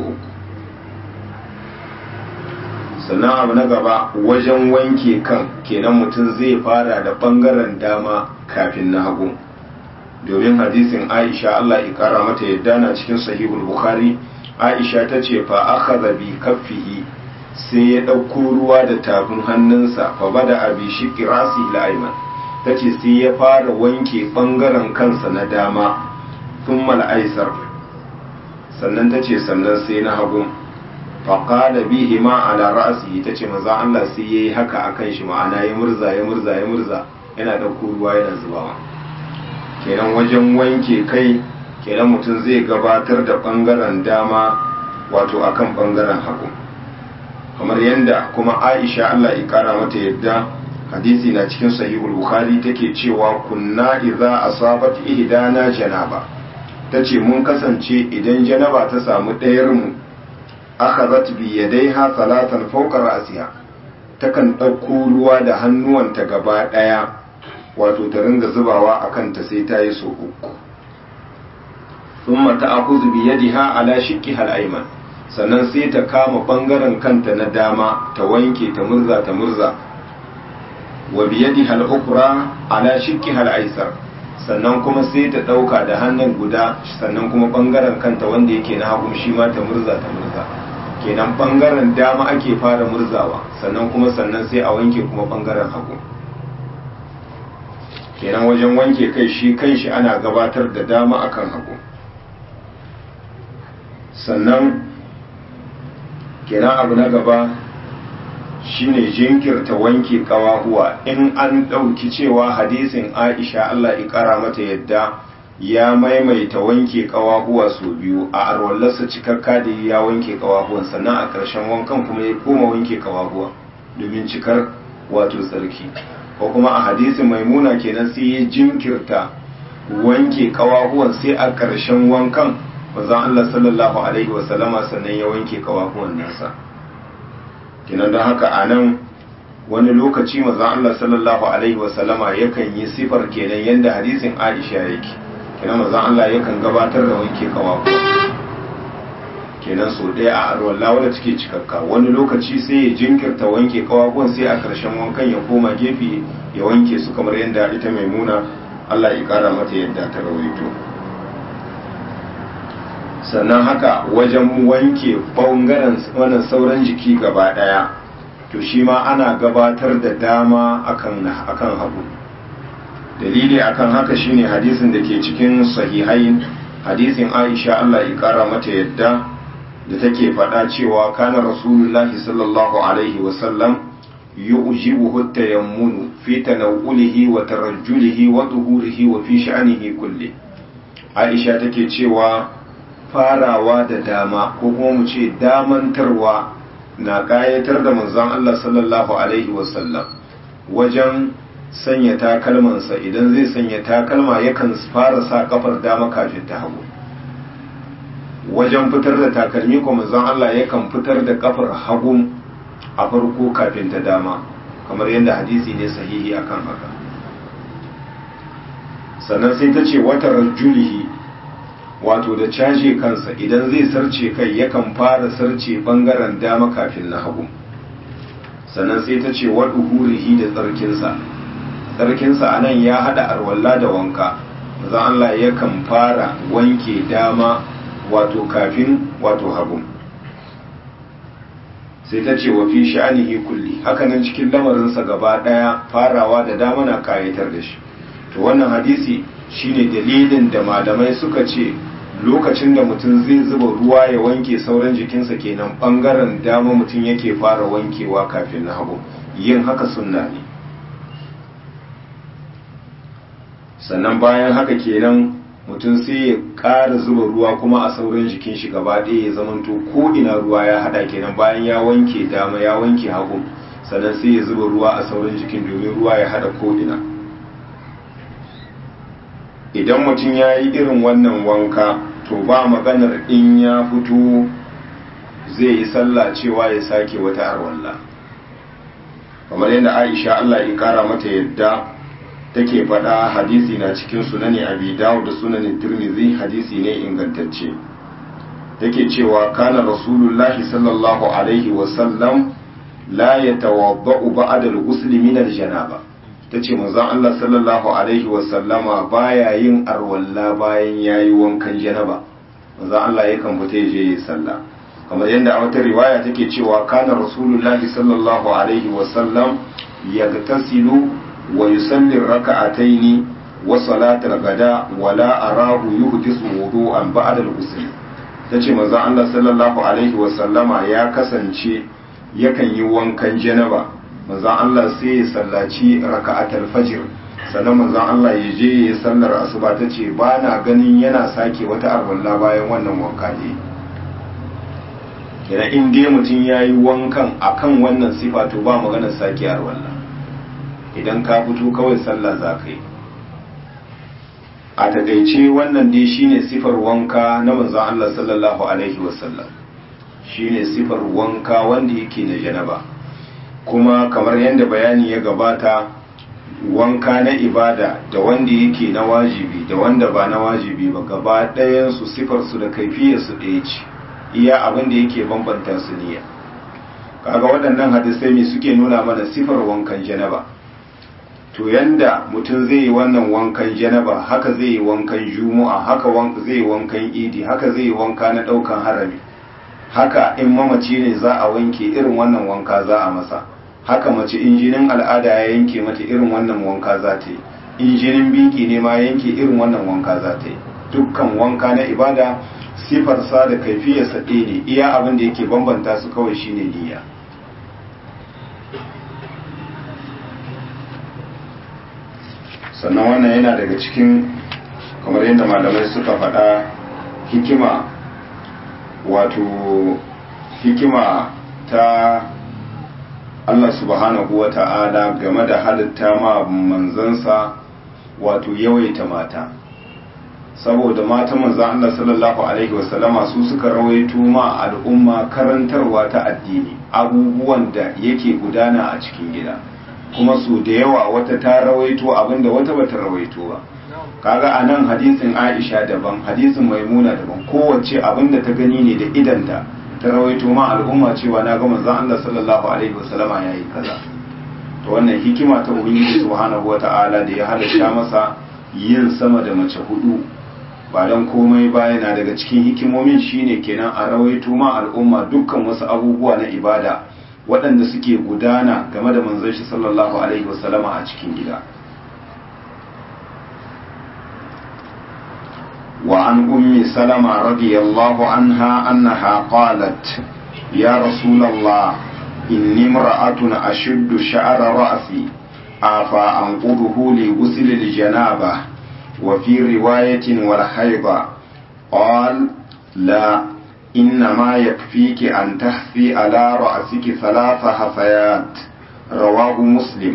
Speaker 1: sannan abu na gaba wajen wanke kan kenan mutum zai fara da ɓangaren dama kafin na hagu domin hadisin aisha allah ikara mata yadda na cikin sahihul bukhari aisha ta ce fa aka zabi kaffihi sai ya ɗauko ruwa da tafin hannunsa fa bada abi shi kirasi la'aiman ta ce sai ya fara wanke ɓangaren kansa na dama sun mal'aisar sannan ta ce sannan sai na hagu faƙada bihi ma ala ra'asi ta ce maza Allah sai ya yi haka a kan shi ma'ana ya murza ya murza ya murza yana ɗauko ruwa yana zubawa kenan wajen wanke kai kenan mutum zai gabatar da ɓangaren dama wato akan ɓangaren hagu kamar yadda kuma aisha Allah ya kara mata yadda hadisi na cikin sahihul bukhari take cewa kunna idza asabat ihdana janaba tace mun kasance idan janaba ta samu ɗayar mu akhadhat bi yadayha salatan fawqa ra'siha takan ɗauko ruwa da hannuwanta gaba ɗaya wato ta ringa zubawa akan ta sai ta yi so uku thumma ta'khudhu bi yadiha ala shiqqiha al-ayman sannan sai ta kama bangaren kanta na dama ta wanke ta murza ta murza wa biyadi hal ukra ala shikki hal aisar sannan kuma sai ta dauka da hannun guda sannan kuma bangaren kanta wanda yake na hagu shi ma ta murza ta murza kenan bangaren dama ake fara murzawa sannan kuma sannan sai a wanke kuma bangaren hagu kenan wajen wanke kai shi kanshi ana gabatar da dama akan hagu sannan kenan abu na gaba shine jinkirta wanke kawahuwa in an ɗauki cewa hadisin aisha Allah ƙara mata yadda ya maimaita wanke kawahuwa sau biyu a arwallarsa cikakka da ya wanke kawahuwan sannan a ƙarshen wankan kuma ya koma wanke kawahuwa domin cikar wato tsarki ko kuma a hadisin maimuna kenan sai ya jinkirta wanke kawahuwan sai a ƙarshen wankan manzon Allah sallallahu alaihi wasallama sannan ya wanke kawahuwan nasa kinan don haka a nan wani lokaci manzon Allah sallallahu alaihi wasallama yakan yi sifar kenan yadda hadisin Aisha yake kenan manzon Allah yakan gabatar da wanke kawahuwa kenan so ɗaya a arwalla wadda take cikakka wani lokaci sai ya jinkirta wanke kawahuwan sai a ƙarshen wankan ya koma gefe ya wanke su kamar yadda ita maimuna Allah ya ƙara mata yadda ta rawaito sannan haka wajen wanke ɓangaren wannan sauran jiki gaba ɗaya to shi ma ana gabatar da dama akan akan hagu dalili akan haka shine hadisin da ke cikin sahihain hadisin Aisha Allah ya kara mata yadda da take faɗa cewa kana rasulullahi sallallahu alaihi wasallam yu'jibuhu tayammunu fi tanawulihi wa tarajjulihi wa tuhurihi wa fi sha'anihi kulli Aisha take cewa farawa da dama ko kuma mu ce damantarwa na ƙayatar da manzon Allah sallallahu alaihi wasallam wajen sanya takalmansa idan zai sanya takalma yakan fara sa kafar dama kafin ta hagu wajen fitar da takalmi ko manzon Allah yakan fitar da kafar hagu a farko kafin ta dama kamar yadda hadisi ne sahihi akan haka sannan sai ta ce wata rajulihi wato da caje kansa idan zai sarce kai yakan fara sarce bangaren dama kafin na hagu sannan sai ta ce waɗu hurihi da tsarkinsa tsarkinsa a nan ya haɗa arwalla da wanka maza Allah yakan fara wanke dama wato kafin wato hagu sai ta ce wa fi sha'anihi kulli hakanan cikin lamarinsa gaba daya farawa da dama na kayatar da shi to wannan hadisi shine dalilin da malamai suka ce lokacin da mutum zai zuba ruwa ya wanke sauran jikinsa kenan bangaren dama mutum yake fara wankewa kafin na hagu yin haka sunna ne sannan bayan haka kenan mutum sai ya ƙara zuba ruwa kuma a sauran jikin shi gaba ɗaya ya zamanto ko ina ruwa ya haɗa kenan bayan ya wanke dama ya wanke hagu sannan sai ya zuba ruwa a sauran jikin domin ruwa ya haɗa ko ina idan mutum ya yi irin wannan wanka to ba maganar in ya fito zai yi sallah cewa ya sake wata arwalla kamar yadda aisha allah ya kara mata yadda take faɗa hadisi na cikin sunani abi dawud da sunanin tirmidhi hadisi ne ingantacce take cewa kana rasulullahi sallallahu alaihi wasallam la yatawadda'u ba'da al-ghusl min al-janaba tace manzon Allah sallallahu alaihi wasallama baya yin arwalla bayan yayi wankan janaba manzon Allah yakan fita je yi sallah kamar yadda a wata riwaya take cewa kana rasulullahi sallallahu alaihi wasallam yagtasilu wa yusalli raka'ataini wa salatul gada wala arahu yuhdisu wudu'an ba'da al-ghusl tace manzo Allah sallallahu alaihi wa sallama ya kasance yakan yi wankan janaba manzo Allah sai ya sallaci raka'atul fajr sannan manzo Allah ya je ya sallar asuba tace ba na ganin yana sake wata arwalla bayan wannan wanka ne kenan in dai mutum yayi wankan akan wannan sifa to ba maganar sake arwalla idan ka fito kawai sallah za ka yi a takaice wannan dai shine sifar wanka na manzon Allah sallallahu alaihi wasallam shine sifar wanka wanda yake na janaba kuma kamar yadda bayani ya gabata wanka na ibada da wanda yake na wajibi da wanda ba na wajibi ba gaba ɗayan su sifar su da kaifiyar su ɗaya ce iya abin da yake bambanta su niyya kaga waɗannan hadisai ne suke nuna mana sifar wankan janaba to yanda mutum zai yi wannan wankan janaba haka zai yi wankan juma'a haka zai yi wankan idi haka zai yi wanka na daukan harami haka in mamaci ne za a wanke irin wannan wanka za a masa haka mace in jinin al'ada ya yanke mata irin wannan wanka za ta yi in jinin biki ne ma yanke irin wannan wanka za ta yi dukkan wanka na ibada sifarsa da kaifiyarsa ɗaya ne iya abin da yake bambanta su kawai shine niyya sannan wannan yana daga cikin kamar yadda malamai suka faɗa hikima wato hikima ta Allah subhanahu wa ta'ala game da halitta ma manzansa wato yawaita mata saboda mata manzan Allah sallallahu alaihi wasallama su suka rawaito ma al'umma karantarwa ta addini abubuwan da yake gudana a cikin gida kuma su da yawa wata ta rawaito abinda wata bata rawaito ba kaga a nan hadisin aisha daban hadisin maimuna daban kowace abinda ta gani ne da idanta ta rawaito ma al'umma cewa na ga manzon Allah sallallahu alaihi wasallama yayi kaza to wannan hikima ta ubangiji subhanahu wata'ala da ya halatta masa yin sama da mace hudu ba dan komai ba yana daga cikin hikimomin shine kenan a rawaito ma al'umma dukkan wasu abubuwa na ibada waɗanda suke gudana game da manzon shi sallallahu alaihi wasallama a cikin gida وعن أم سلمة رضي الله عنها أنها قالت يا رسول الله إني امرأة أشد شعر رأسي أفا أنقضه لغسل الجنابة وفي رواية والحيضة قال لا إنما يكفيك أن تحفي على رأسك ثلاث حفيات رواه مسلم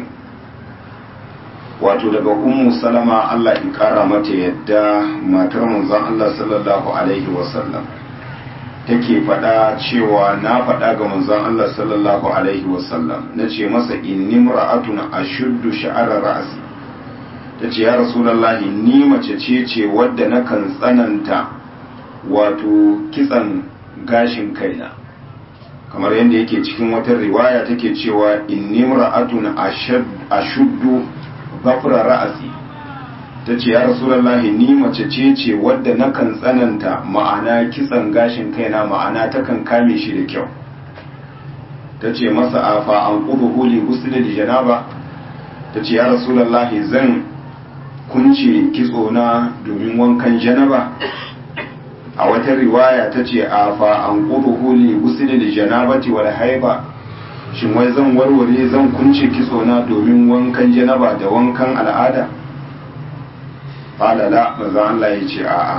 Speaker 1: wato daga ummu salama Allah in kara mata yadda matar manzon Allah sallallahu alaihi wasallam take faɗa cewa na faɗa ga manzon Allah sallallahu alaihi wasallam na ce masa inni mura'atun ashuddu sha'ara ra'si ta ce ya rasulallahi ni mace ce ce wadda nakan tsananta wato kitsan gashin kaina kamar yadda yake cikin wata riwaya take cewa inni mura'atun ashuddu gafura ra'asi ta ce ya rasulallahi ni mace ce ce wadda nakan tsananta ma'ana kitsan gashin kaina ma'ana takan kame shi da kyau ta ce masa afa an ƙudu huli gusulil janaba ta ce ya rasulallahi zan kunce kitso na domin wankan janaba a wata riwaya ta ce afa an ƙudu huli gusulil janabati wal haiba shin wai zan warware zan kunce kitso na domin wankan janaba da wankan al'ada falala maza Allah ya ce a'a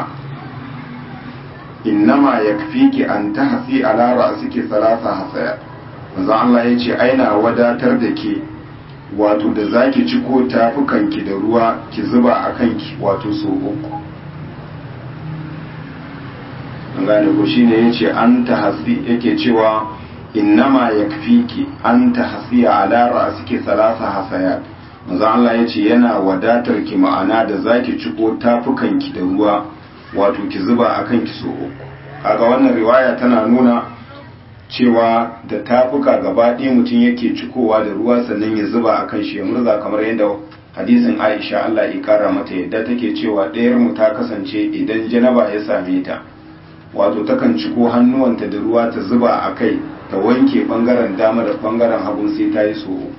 Speaker 1: innama yakfiki an tahsi ala ra'siki salasa hasaya maza Allah ya ce aina wadatar da ke wato da zaki ciko tafukanki da ruwa ki zuba a kanki wato so uku an gane ko shine yace an tahsi yake cewa innama yakfiki an tahsiya ala ra'siki salasa hasayat manzo Allah ya ce yana wadatar ki ma'ana da zaki ciko tafukanki da ruwa wato ki zuba a kanki so uku kaga wannan riwaya tana nuna cewa da tafuka gaba ɗaya mutum yake cikowa da ruwa sannan ya zuba a kan shi ya murza kamar yadda hadisin Aisha Allah ya kara mata yadda take cewa ɗayar mu ta kasance idan janaba ya same ta wato takan ciko hannuwanta da ruwa ta zuba a kai ta wanke bangaren dama da bangaren hagun sai ta yi so uku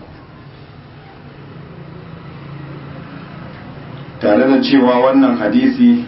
Speaker 1: tare da cewa wannan hadisi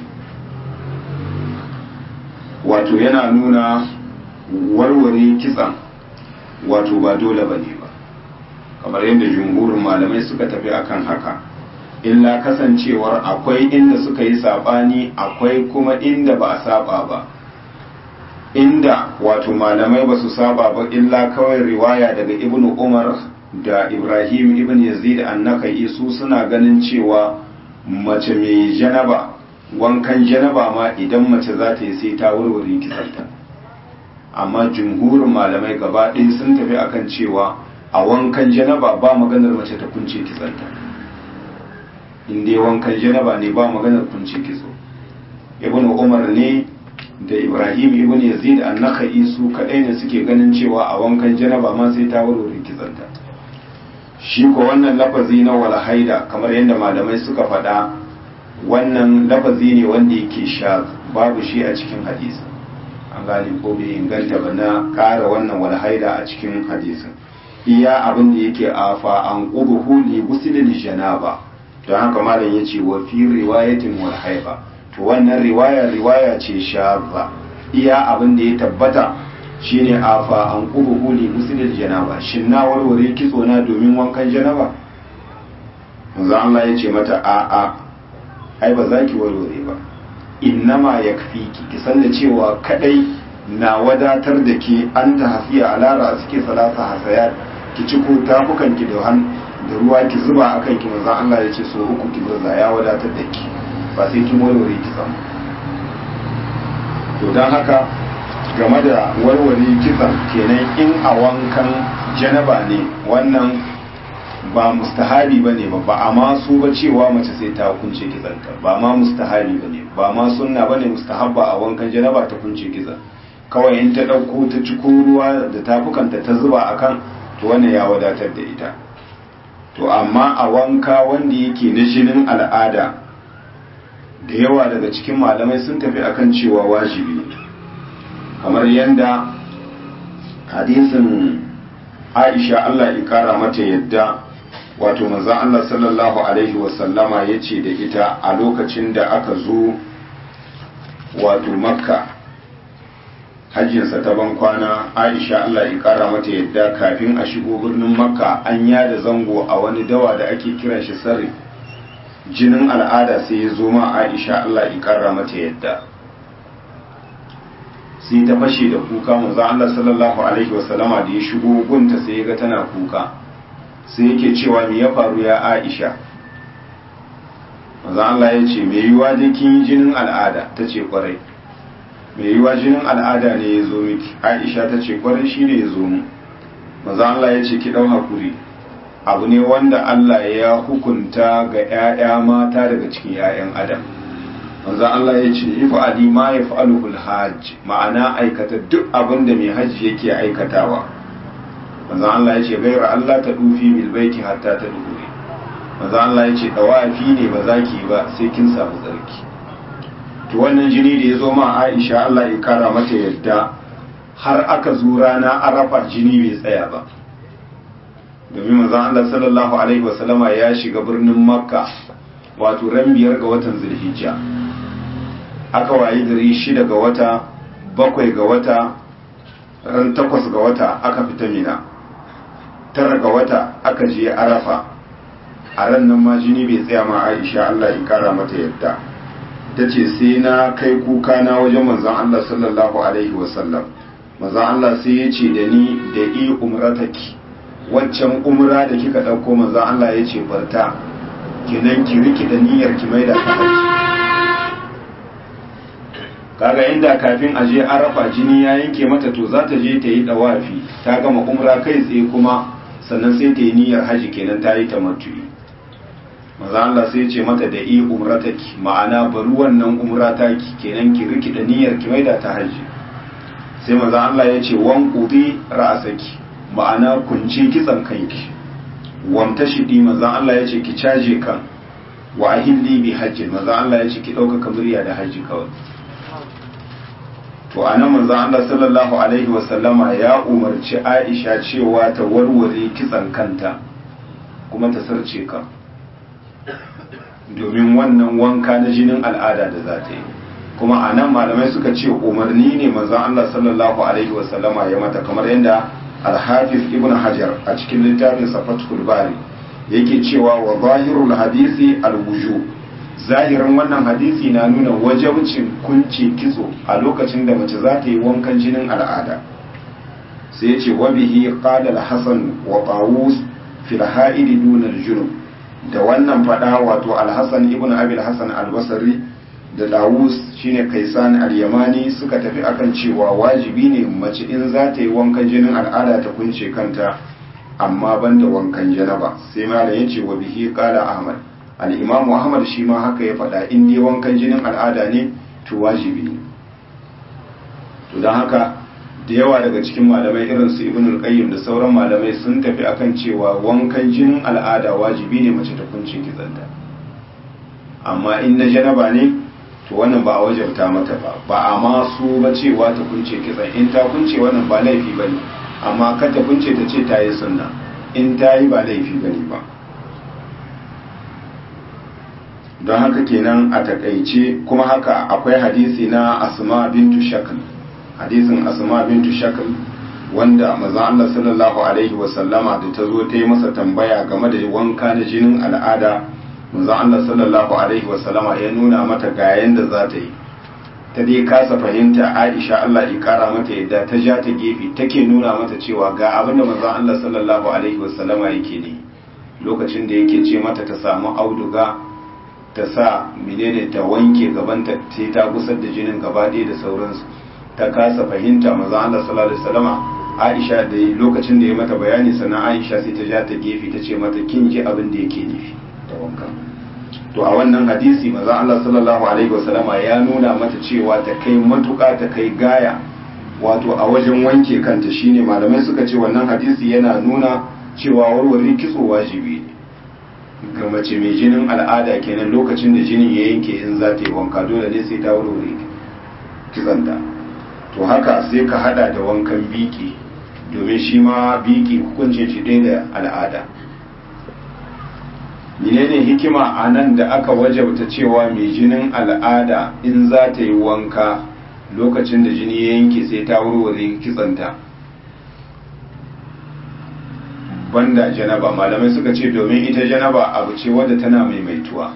Speaker 1: wato yana nuna warware kitsan wato ba dole ba ne ba kamar yadda jumhurin malamai suka tafi akan haka illa kasancewar akwai inda suka yi sabani akwai kuma inda ba a saba ba inda wato malamai ba su saba ba illa kawai riwaya daga ibnu umar da ibrahim ibn yazid annakai su suna ganin cewa mace mai janaba wankan janaba ma idan mace za ta yi sai ta warware kisanta amma jumhurin malamai gaba ɗaya sun tafi akan cewa a wankan janaba ba maganar mace ta kunce kisanta in dai wankan janaba ne ba maganar kunce kitso ibn umar ne da ibrahim ibn yazid annaka'i su kaɗai ne suke ganin cewa a wankan janaba ma sai ta warware kisanta shi ko wannan lafazi na wala haida kamar yadda malamai suka faɗa wannan lafazi ne wanda yake sha babu shi a cikin hadisi an gane ko bai inganta ba na ƙara wannan wala haida a cikin hadisin iya abin da yake afa an ƙubuhu li gusilil janaba don haka malam ya ce wa fi riwayatin wal haiba to wannan riwaya riwaya ce shazza iya abin da ya tabbata shine afa an ƙubuhu li gusilil janaba shin na warware kitso na domin wankan janaba manzo Allah ya ce mata a a ai ba za ki warware ba innama yakfiki ki san da cewa kadai na wadatar da ke an ta hafiya alara suke salasa hasayat ki ci ko tafukan ki da han da ruwa ki zuba akan ki manzo Allah ya ce so uku ki burza ya wadatar da ki ba sai kin warware ki san to dan haka game da warware kitsan kenan in a wankan janaba ne wannan ba mustahabi ba ne ba ba a ma su ba cewa mace sai ta kunce kitsanta ba ma mustahabi ba ne ba ma sunna ba ne mustahabba a wankan janaba ta kunce kitsa kawai in ta ɗauko ta ciko ruwa da tafukanta ta zuba a kan to wannan ya wadatar da ita to amma a wanka wanda yake na jinin al'ada da yawa daga cikin malamai sun tafi akan cewa wajibi kamar yadda hadisin aisha allah ya kara mata yadda wato manzon Allah sallallahu alaihi wasallama ya ce da ita a lokacin da aka zo wato makka hajjinsa ta ban kwana aisha Allah ya kara mata yadda kafin a shigo birnin makka an yada zango a wani dawa da ake kiran shi sarri jinin al'ada sai ya zo ma aisha Allah ya kara mata yadda sai ta fashe da kuka manzon Allah sallallahu alaihi wasallama da ya shigo gunta sai ya ga tana kuka sai yake cewa me ya faru ya aisha maza Allah ya ce mai yiwa dai kin yi jinin al'ada ta ce kwarai mai yiwa jinin al'ada ne ya zo miki aisha ta ce kwarai shi ne ya zo mu maza Allah ya ce ki ɗau hakuri abu ne wanda Allah ya hukunta ga 'ya'ya mata daga cikin 'ya'yan adam maza Allah ya ce ifa adi ma ya fa'aluhul hajj ma'ana aikata duk abin da mai hajji yake aikatawa manzo Allah ya ce gaira Allah ta dufi bil baiti hatta ta duhure manzo Allah ya ce dawafi ne ba za ki ba sai kin samu tsarki to wannan jini da ya zo ma Aisha Allah ya kara mata yadda har aka zo rana arafa jini bai tsaya ba domin manzon Allah sallallahu alaihi wasallama ya shiga birnin makka wato ran biyar ga watan zulhijja aka wayi gari shida ga wata bakwai ga wata ran takwas ga wata aka fita mina tara ga wata aka je arafa a ran nan ma jini bai tsaya ma aisha Allah ya kara mata yadda ta ce sai na kai kuka na wajen manzon Allah sallallahu alaihi wasallam manzon Allah sai ya ce da ni da i umrataki waccan umra da kika ɗauko manzon Allah ya ce barta kenan ki riki da niyyar ki maida ta haji kaga inda kafin a je arafa jini ya yanke mata to za ta je ta yi dawafi ta gama umra kai tsaye kuma sannan sai ta yi niyyar haji kenan ta yi tamattu'i maza Allah sai ce mata da i umrataki ma'ana bari wannan umra ta ki kenan ki riki da niyyar ki maida ta haji sai maza Allah ya ce wan qudi ra'asaki ma'ana kunci kitsan kanki wamta shidi maza Allah ya ce ki caje kan wa ahilli bi hajji maza Allah ya ce ki dauka murya da haji kawai to a nan manzo Allah sallallahu alaihi wasallama ya umarci Aisha cewa ta warware kitsan kanta kuma ta sarce ka domin wannan wanka na jinin al'ada da za ta yi kuma a nan malamai suka ce umarni ne manzo Allah sallallahu alaihi wasallama ya mata kamar yadda al-hafiz ibn hajar a cikin littafin safatul bari yake cewa wa zahirul hadisi al-wujub zahirin wannan hadisi na nuna wajabcin kunce kitso a lokacin da mace za ta yi wankan jinin al'ada sai ce wa bihi qala al-hasan wa tawus fil ha'id dun al-junub da wannan fada wato al-hasan ibn abi al-hasan al-basri da dawus shine kaisan al-yamani suka tafi akan cewa wajibi ne mace in za ta yi wankan jinin al'ada ta kunce kanta amma banda wankan janaba sai malam yace wa bihi qala ahmad al'imam Muhammad shi ma haka ya faɗa in dai wankan jinin al'ada ne to wajibi ne to don haka da yawa daga cikin malamai irin su ibn al-qayyim da sauran malamai sun tafi akan cewa wankan jinin al'ada wajibi ne mace ta kunce kitsanta amma in na janaba ne to wannan ba a wajabta mata ba ba a ma su ba cewa ta kunce kitsan in ta kunce wannan ba laifi bane amma kar ta kunce ta ce ta yi sunna in ta yi ba laifi bane ba don haka kenan a takaice kuma haka akwai hadisi na asma bintu shakl hadisin asma bintu shakl wanda maza Allah sallallahu alaihi wasallama da ta zo ta yi masa tambaya game da wanka na jinin al'ada maza Allah sallallahu alaihi wasallama ya nuna mata ga yanda za ta yi ta dai kasa fahimta Aisha Allah ya kara mata yadda ta ja ta gefe take nuna mata cewa ga abin da maza Allah sallallahu alaihi wasallama yake ne lokacin da yake ce mata ta samu auduga ta sa menene ta wanke gabanta sai ta gusar da jinin gaba ɗaya da sauransu ta kasa fahimta maza Allah sallallahu alaihi wasallama Aisha da lokacin da ya mata bayani sannan Aisha sai ta ja ta gefe ta ce mata kin ji abin da yake nufi ta wanka to a wannan hadisi maza Allah sallallahu alaihi wasallama ya nuna mata cewa ta kai matuƙa ta kai gaya wato a wajen wanke kanta shine malamai suka ce wannan hadisi yana nuna cewa warware kitso wajibi ne ga mace mai jinin al'ada kenan lokacin da jinin ya yanke in za ta yi wanka dole ne sai ta wurwure kitsanta to haka sai ka hada da wankan biki domin shi ma biki hukuncin shi ɗaya da al'ada menene hikima a nan da aka wajabta cewa mai jinin al'ada in za ta yi wanka lokacin da jini ya yanke sai ta wurwure kitsanta banda janaba malamai suka ce domin ita janaba abu ce wadda tana maimaituwa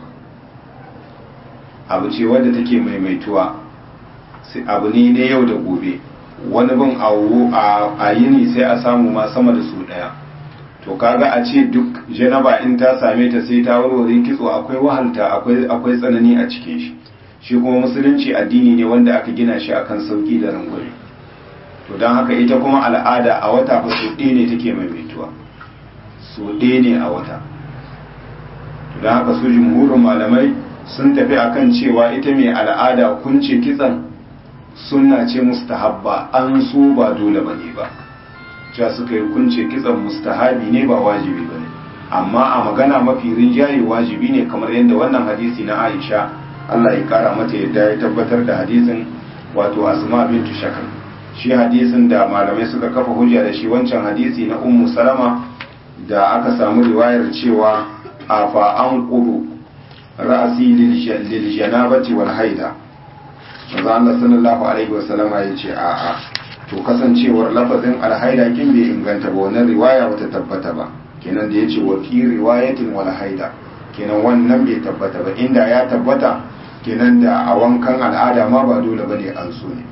Speaker 1: abu ce wadda take maimaituwa abu ne na yau da gobe wani bin awo a yini sai a samu ma sama da su daya to kaga a ce duk janaba in ta same ta sai ta warware kitso akwai wahalta akwai tsanani a cikin shi shi kuma musulunci addini ne wanda aka gina shi akan sauki da rangwame to don haka ita kuma al'ada a wata fa su ne take maimaituwa so ɗaya ne a wata don haka su jumhurin malamai sun tafi akan cewa ita mai al'ada kunce kitsan sunna ce mustahabba an so ba dole ba ne ba cewa suka yi kunce kitsan mustahabi ne ba wajibi ba ne amma a magana mafi rinjaye wajibi ne kamar yadda wannan hadisi na aisha allah ya kara mata yadda ya tabbatar da hadisin wato asma bintu shakar shi hadisin da malamai suka kafa hujja da shi wancan hadisi na ummu salama da aka samu riwayar cewa a fa an kudu ra'asi lil janabati wal haida manzo Allah sallallahu alaihi wasallama yace a a to kasancewar lafazin alhaida kin bai inganta ba wannan riwaya bata tabbata ba kenan da yace wa fi riwayatin wal haida kenan wannan bai tabbata ba inda ya tabbata kenan da a wankan al'ada ma ba dole bane an so ne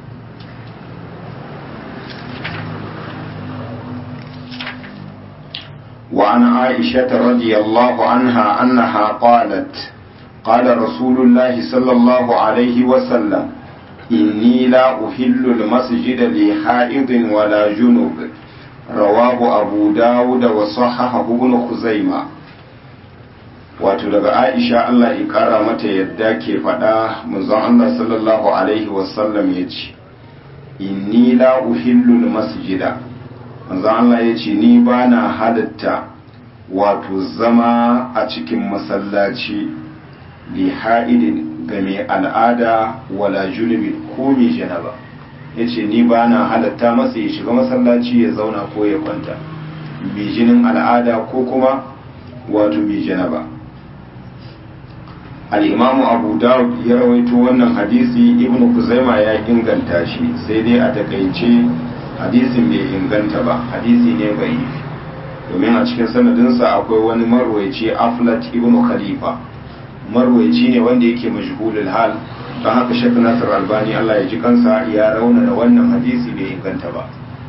Speaker 1: وعن عائشة رضي الله عنها أنها قالت قال رسول الله صلى الله عليه وسلم إني لا أحل المسجد لحائض ولا جنوب رواه أبو داود وصححه ابن خزيمة wato daga aisha Allah ya kara mata yadda ke faɗa manzon Allah sallallahu alaihi wasallam ya ce inni la uhillu masjida manzon Allah ya ce ni ba na halatta wato zama a cikin masallaci li ha'idin ga mai al'ada wala junubi ko mai janaba ya ce ni ba na halatta masa ya shiga masallaci ya zauna ko ya kwanta mai jinin al'ada ko kuma wato mai janaba al'imamu abu dawud ya rawaito wannan hadisi ibnu kuzaima ya inganta shi sai dai a takaice hadisin bai inganta ba hadisi ne bai domin a cikin sanadinsa akwai wani marwaici aflat ibnu khalifa marwaici ne wanda yake majhulul hal don haka shek nasir albani allah ya ji kansa ya raunana wannan hadisi bai inganta ba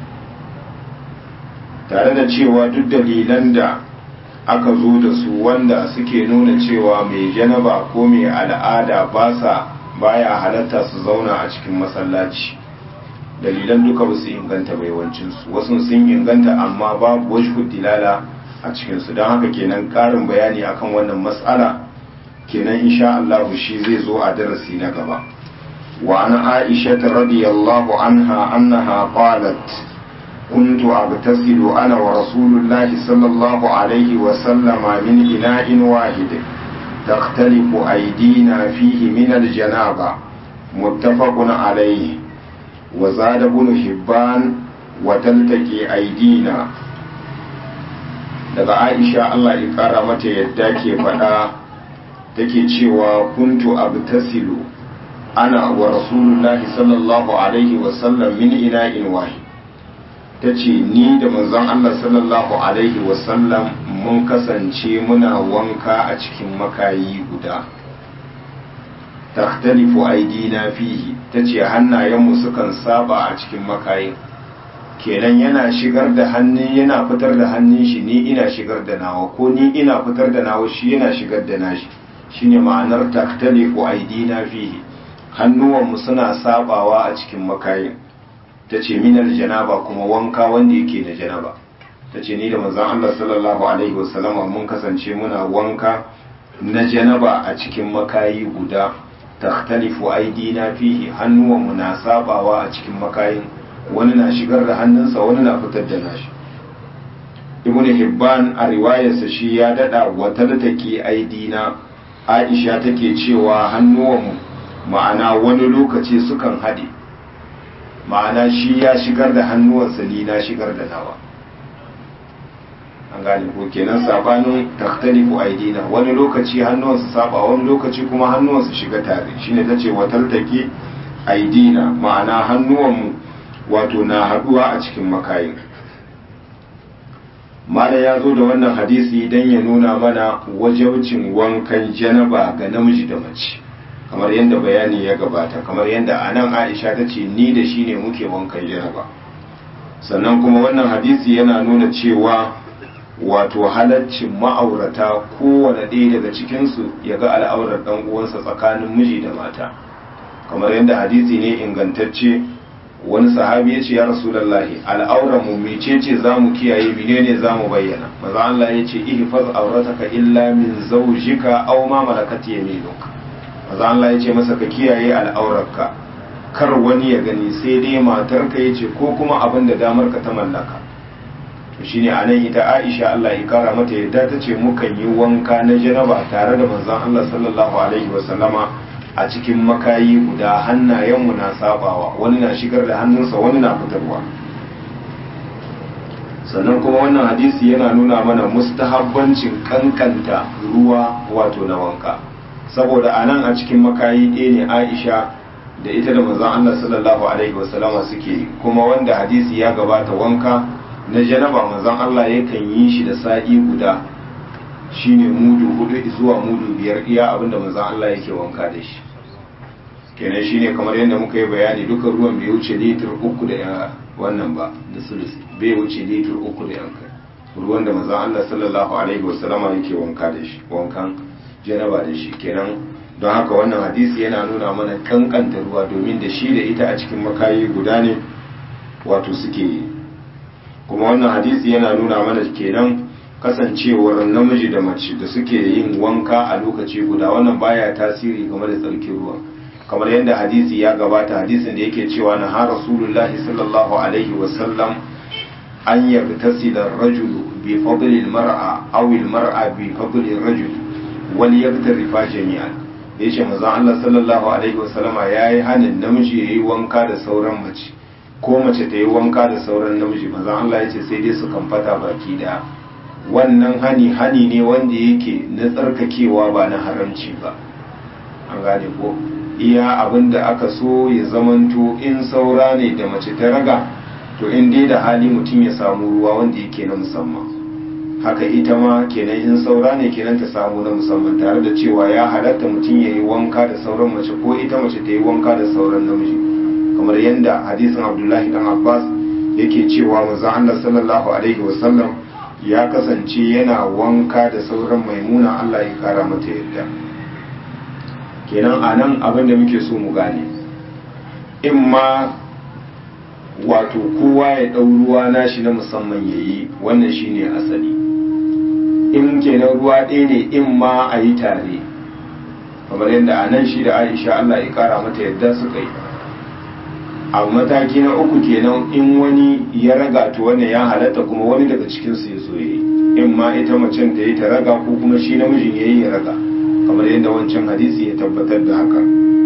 Speaker 1: tare da cewa duk dalilan da aka zo da su wanda suke nuna cewa mai janaba ko mai al'ada ba sa baya halatta su zauna a cikin masallaci dalilan duka ba su inganta ba yawancinsu wasu sun inganta amma babu wajhu dilala a cikinsu don haka kenan karin bayani akan wannan matsala kenan insha Allah shi zai zo a darasi na gaba wa ana aisha radiyallahu anha annaha qalat كنت أغتسل أنا ورسول الله صلى الله عليه وسلم من إناء واحد تختلف أيدينا فيه من الجنابة متفق عليه وزاد ابن حبان وتلتقي أيدينا daga Aisha Allah ya kara mata yadda ke faɗa take cewa kuntu abtasilu ana wa rasulullahi sallallahu alaihi wasallam min ina'in wahid ta ce ni da manzon Allah sallallahu Alaihi wasallam mun kasance muna wanka a cikin makayi guda takhtalifu aidina fihi ta ce hannayenmu sukan saba a cikin makayin kenan yana shigar da hannun yana fitar da hannun shi ni ina shigar da nawa ko ni ina fitar da nawa shi yana shigar da nashi shine ma'anar takhtalifu aidina fihi hannuwanmu suna sabawa a cikin makayin ta ce minar janaba kuma wanka wanda yake da janaba ta ce ni da manzon Allah sallallahu alaihi wasallama mun kasance muna wanka na janaba a cikin makayi guda takhtalifu aidina fihi hannuwanmu na sabawa a cikin makayin wani na shigar da hannunsa wani na fitar da nashi ibnu hibban a riwayarsa shi ya dada wata take aidina aisha take cewa hannuwanmu ma'ana wani lokaci sukan haɗe ma'ana shi ya shigar da hannuwansa ni na shigar da nawa an gane ko kenan sabanin takhtalifu aidina wani lokaci hannuwansa saba wani lokaci kuma hannuwansa shiga tare shine tace watal take aidina ma'ana hannuwanmu wato na haduwa a cikin makayin mala ya zo da wannan hadisi dan ya nuna mana wajabcin wankan janaba ga namiji da mace kamar yadda bayani ya gabata kamar yadda a nan aisha ta ce ni da shi ne muke wankan janaba sannan kuma wannan hadisi yana nuna cewa wato halaccin ma'aurata kowane ɗaya daga cikinsu ya ga al'aurar ɗan uwansa tsakanin miji da mata kamar yadda hadisi ne ingantacce wani sahabi ya ce ya rasulallahi al'aurar mu mecece za mu kiyaye menene za mu bayyana maza Allah ya ce ihfaz aurataka illa min zawjika aw ma malakat yaminuka maza Allah ya ce masa ka kiyaye al'aurarka kar wani ya gani sai dai matarka ya ce ko kuma abin da damar ka ta mallaka to shine a nan ita Aisha Allah ya kara mata yadda ta ce mukan yi wanka na janaba tare da manzon Allah sallallahu alaihi wa sallama a cikin makayi guda hannayenmu na sabawa wani na shigar da hannunsa wani na fitarwa sannan kuma wannan hadisi yana nuna mana mustahabbancin kankanta ruwa wato na wanka saboda a nan a cikin makayi ɗaya ne aisha da ita da manzon Allah sallallahu alaihi wasallama suke kuma wanda hadisi ya gabata wanka na janaba manzon Allah yakan yi shi da sa'i guda shine mudu hudu zuwa mudu biyar iya abinda manzon Allah yake wanka da shi kenan shine kamar yadda muka yi bayani duka ruwan bai wuce litir uku da wannan ba da sulusi bai wuce litir uku da yankai ruwan da manzon Allah sallallahu alaihi wasallama yake wanka da shi wankan janaba da shi kenan don haka wannan hadisi yana nuna mana kankanta ruwa domin da shi da ita a cikin makayi guda ne wato suke yi kuma wannan hadisi yana nuna mana kenan kasancewar namiji da mace da suke yin wanka a lokaci guda wannan baya tasiri game da tsarkin ruwa kamar yadda hadisi ya gabata hadisin da yake cewa na har rasulullahi sallallahu alaihi wasallam an yagtasila rajulu bi fadli al-mar'a aw al-mar'a bi fadli ar-rajul wal yagtarifa jami'an yace manzo Allah sallallahu alaihi wasallama yayi hanin namiji yayi wanka da sauran mace ko mace ta yi wanka da sauran namiji manzo Allah yace sai dai su kamfata baki daya wannan hani hani ne wanda yake na tsarkakewa ba na haramci ba an gane ko iya abin da aka so ya zamanto in saura ne da mace ta raga to in dai da hali mutum ya samu ruwa wanda yake na musamman haka ita ma kenan in saura ne kenan ta samu na musamman tare da cewa ya halatta mutum ya yi wanka da sauran mace ko ita mace ta yi wanka da sauran namiji kamar yadda hadisin abdullahi dan abbas yake cewa manzo Allah sallallahu alaihi wasallam ya kasance yana wanka da sauran maimuna Allah ya kara mata yadda kenan a nan abin da muke so mu gane in ma wato kowa ya ɗau ruwa nashi na musamman ya yi wannan shine asali in kenan ruwa ɗaya ne in ma a yi tare kamar yadda a nan shi da aisha Allah ya kara mata yadda suka yi a mataki na uku kenan in wani ya raga to wannan ya halatta kuma wani daga cikinsu ya zo ya yi in ma ita macen ta yi ta raga ko kuma shi namijin ya yi ya raga kamar yadda wancan hadisi ya tabbatar da haka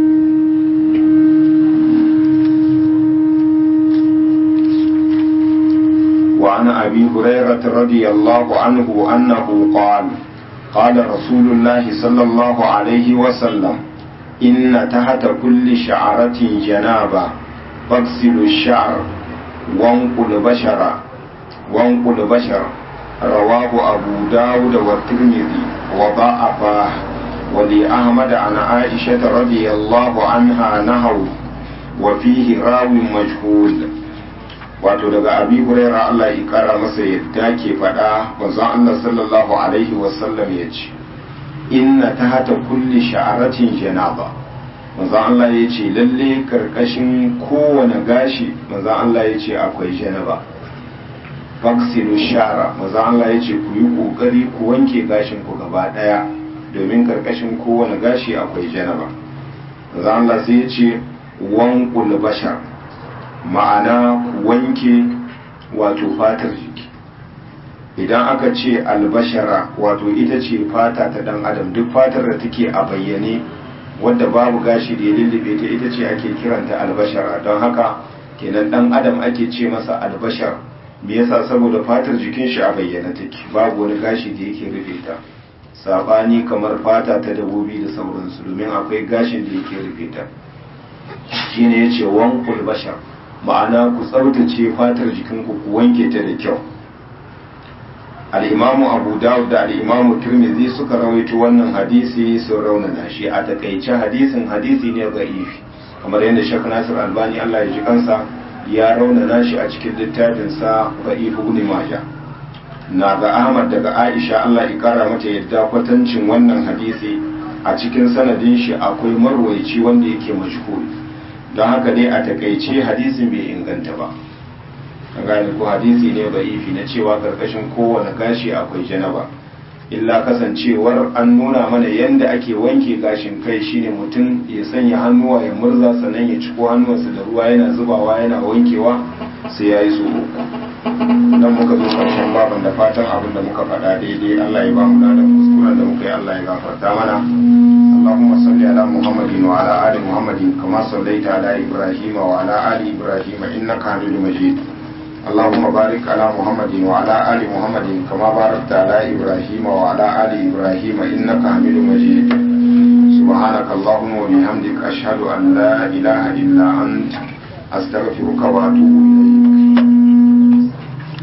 Speaker 1: وعن أبي هريرة رضي الله عنه أنه قال قال رسول الله صلى الله عليه وسلم إن تحت كل شعرة جنابة فاغسلوا الشعر وانقل بشرا وانقل بشر رواه أبو داود والترمذي وضعفاه ولأحمد عن عائشة رضي الله عنها نهوا وفيه راو مجهول wato daga abi huraira Allah ya kara masa yadda ke faɗa manzon Allah sallallahu alaihi wasallam ya ce inna tahta kulli sha'aratin janaba manzon Allah ya ce lalle karkashin kowane gashi manzon Allah ya ce akwai janaba faksilu shara manzon Allah ya ce ku yi kokari ku wanke gashin ku gaba daya domin karkashin kowane gashi akwai janaba manzon Allah sai ya ce wanqul bashar ma'ana wanke wato fatar jiki idan aka ce albashara wato ita ce fata ta dan adam duk fatar da take a bayyane wadda babu gashi da ya lullube ta ita ce ake kiranta albashara don haka kenan dan adam ake ce masa albashar me yasa saboda fatar jikin shi a bayyane take babu wani gashi da yake rufe ta sabani kamar fata ta dabobi da sauransu domin akwai gashin da yake rufe ta shine yace wankul bashar ma'ana ku tsaftace fatar jikinku ku wanke ta da kyau al'imamu abu dawud da al'imamu turmizi suka rawaito wannan hadisi sun raunana shi a takaice hadisin hadisi ne za'ifi kamar yadda shek nasir albani allah ya ji kansa ya raunana shi a cikin littafinsa za'ifu ibn majah na ga ahmad daga aisha allah ya kara mata yadda kwatancin wannan hadisi a cikin sanadin shi akwai marwaici wanda yake mashhur don haka dai a takaice hadisin bai inganta ba an gane ko hadisi ne da'ifi na cewa karkashin kowane gashi akwai janaba illa kasancewar an nuna mana yadda ake wanke gashin kai shine mutum ya sanya hannuwa ya murza sannan ya ciko hannuwansa da ruwa yana zubawa yana wankewa sai ya yi so uku dan muka zo karshen baban da fatan abin da muka faɗa daidai Allah ya ba mu da kuskuren da muka yi Allah ya gafarta mana اللهم صل على محمد وعلى آل محمد كما صليت على إبراهيم وعلى آل إبراهيم إنك حميد مجيد اللهم بارك على محمد وعلى آل محمد كما باركت على إبراهيم وعلى آل إبراهيم إنك حميد مجيد سبحانك اللهم وبحمدك أشهد أن لا إله إلا أنت أستغفرك وأتوب إليك